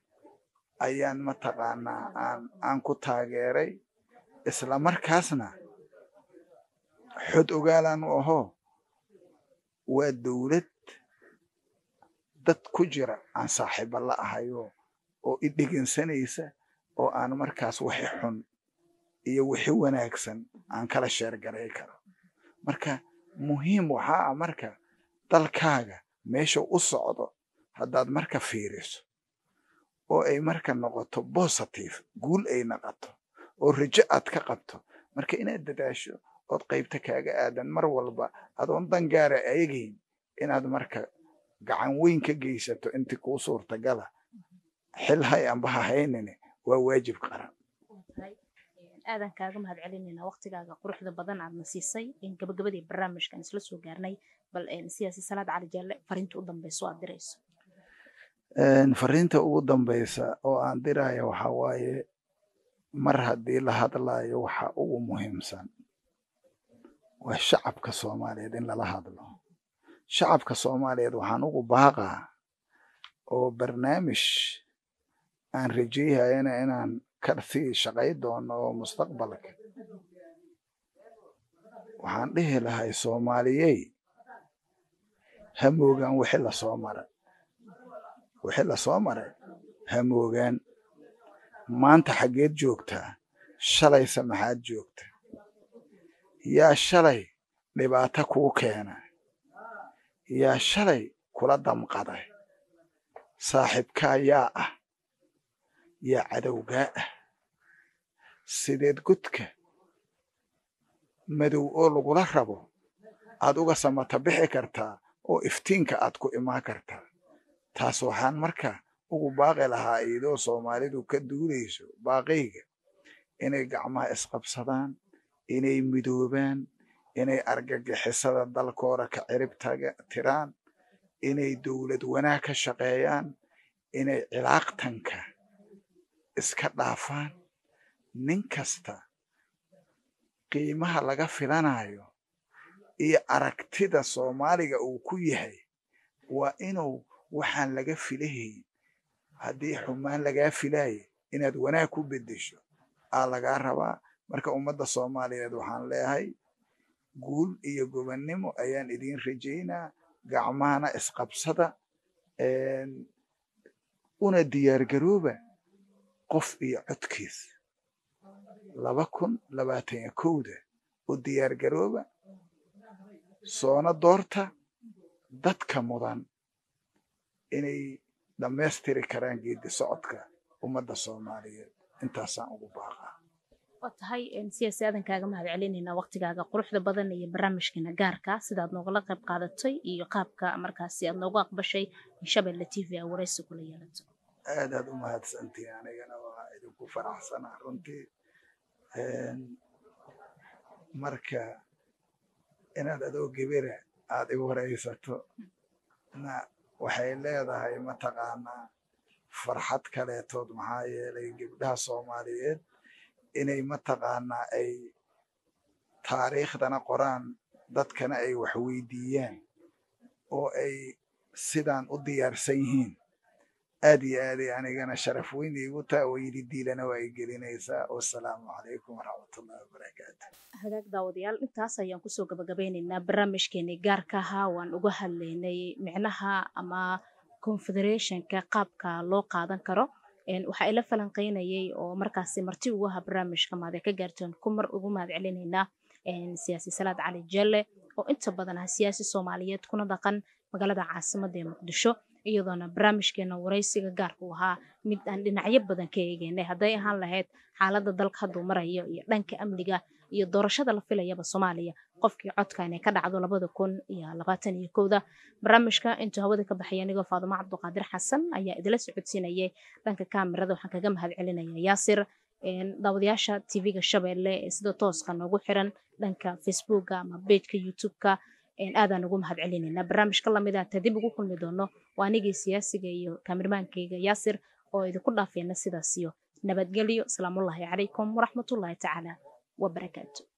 Speaker 2: ayaan mataqaanaa aan aan ku taageeray isla markaasna xod ogaalaan u ahoo waa dowlad dad ku jira aan saaxiiba la ahayo oo i dhegeensanaysa oo aan markaas wixi xun iyo wixi wanaagsan aan kala sheergaray karo marka muhiim waxaa ah marka dalkaaga meesha u socdo haddaad marka fiiriso oo ay marka noqoto positive guul ay noqoto oo rajo aad ka qabto marka inaad dadaasho ood qaybta kaaga aadan mar walba adoon dangaara eegayn inaad marka gacan weyn ka geysato intii kuu suurtagala xil hay amba ha haynine waa waajib qaran
Speaker 1: aadan kaaga mahad celinayna waqtigaaga quruxda badan aadna siisay gabagabadii barnaamijkan isla soo gaarnay bal siyaasi salaad cali jaalle fariinta u dambeyso aad dirayso
Speaker 2: fariinta ugu dambeysa oo aan diraya waxa waaye mar haddii la hadlayo waxa ugu muhiimsan waa shacabka soomaaliyeed in lala hadlo shacabka soomaaliyeed waxaan ugu baaqaa oo barnaamij aan rajeyhayana inaan kasii shaqay doono oo mustaqbalka waxaan dhihi lahay soomaaliyey ha moogaan wixii lasoo maray wixii lasoo maray ha moogaan maanta xaggeed joogtaa shalayse maxaad joogta yaa shalay dhibaato kuu keena yaa shalay kula damqaday saaxiibkaa yaa ah yaa cadowgaa ah sideed godka madow oo lagula rabo aad uga samata bixi kartaa oo iftiinka aad ku imaan kartaa taas waxaan marka ugu baaqi lahaa iyadoo soomaalidu ka duulayso baaqayga inay gacmaha isqabsadaan inay midoobaan inay argagixisada dalkooda ka cirib tiraan inay dowlad wanaag ka shaqeeyaan inay cilaaqtanka iska dhaafaan nin kasta qiimaha laga filanayo iyo aragtida soomaaliga uu ku yahay waa inuu waxaan laga filahayn haddii xumaan lagaa filaayo inaad wanaag ku beddesho aa lagaa rabaa marka ummadda soomaaliyeed waxaan leeyahay guul iyo gobannimo ayaan idiin rajaynaa gacmahana isqabsada una diyaargarooba qof iyo codkiis laba kun labaatan iyo kowda u diyaargarooba soona doorta dadka mudan inay dhammaystiri karaan geedi socodka ummadda soomaaliyeed intaasaan ugu baaqaa
Speaker 1: waa tahay siyaasi aadan kaaga mahad celinaynaa waqtigaaga quruxda badan iyo barnaamijkeena gaarka sidaad noogala qayb qaadatay iyo qaabka markaasi aad noogu aqbashay in shabeelle t v a waraysi kula yeelato
Speaker 2: aad aad u mahadsantiin anigana waa idinku faraxsanaa runtii marka inaad adoo gebera aad igu waraysato na waxay leedahay mataqaanaa farxad kaleetood maxaa yeelay gebdhaha soomaaliyeed inay mataqaanaa ay taariikhdana qoraan dadkana ay wax weydiiyaan oo ay sidaan u diyaarsan yihiin aad iyo aaday anigana sharaf weyn iigu taa oo yidhi diilana waa ay gelinaysaa wasalaamu calaykum waraxmatullahi wabarakaatu
Speaker 1: hagaag daawadayaal intaas ayaan kusoo gabagabeynaynaa barnaamijkeenii gaarka ahaa waan uga hadlaynay micnaha ama confederationka qaabka loo qaadan karo waxaa ila falanqeynayay oo markaasi marti ugu ahaa barnaamijka maade ka gaarteen kumar ugu mahad celinaynaa siyaasi salaad cali jelle oo inta badan ah siyaasi soomaaliyeed kuna dhaqan magaalada caasimadda ee muqdisho iyadoona barnaamijkeena waraysiga gaarka u ahaa mid aan dhinacyo badan ka eegeynay hadday ahaan lahayd xaaladda dalka hadduu marayo iyo dhanka amniga iyo doorashada la filayaba soomaaliya qofkii codka inay ka dhacdo labada kun iyo labaatan iyo kowda barnaamijka intuu hawada ka baxaya anigoo faadumo cabduqaadir xasan ayaa idila socodsiinayay dhanka kaamirada waxaan kaga mahad celinaya yaasir daawadayaasha tv-ga shabeelle ee sida tooska noogu xiran dhanka facebooka ama bejka youtube-ka aadaan ugu mahad celinaynaa barnaamijka lamida ta dib ugu kulmi doono waa anigii siyaasiga iyo kaamirmaankayga yaasir oo idinku dhaafeena sidaas iyo nabadgelyo asalaamullaahi calaykum waraxmatullaahi tacaala wabarakaatu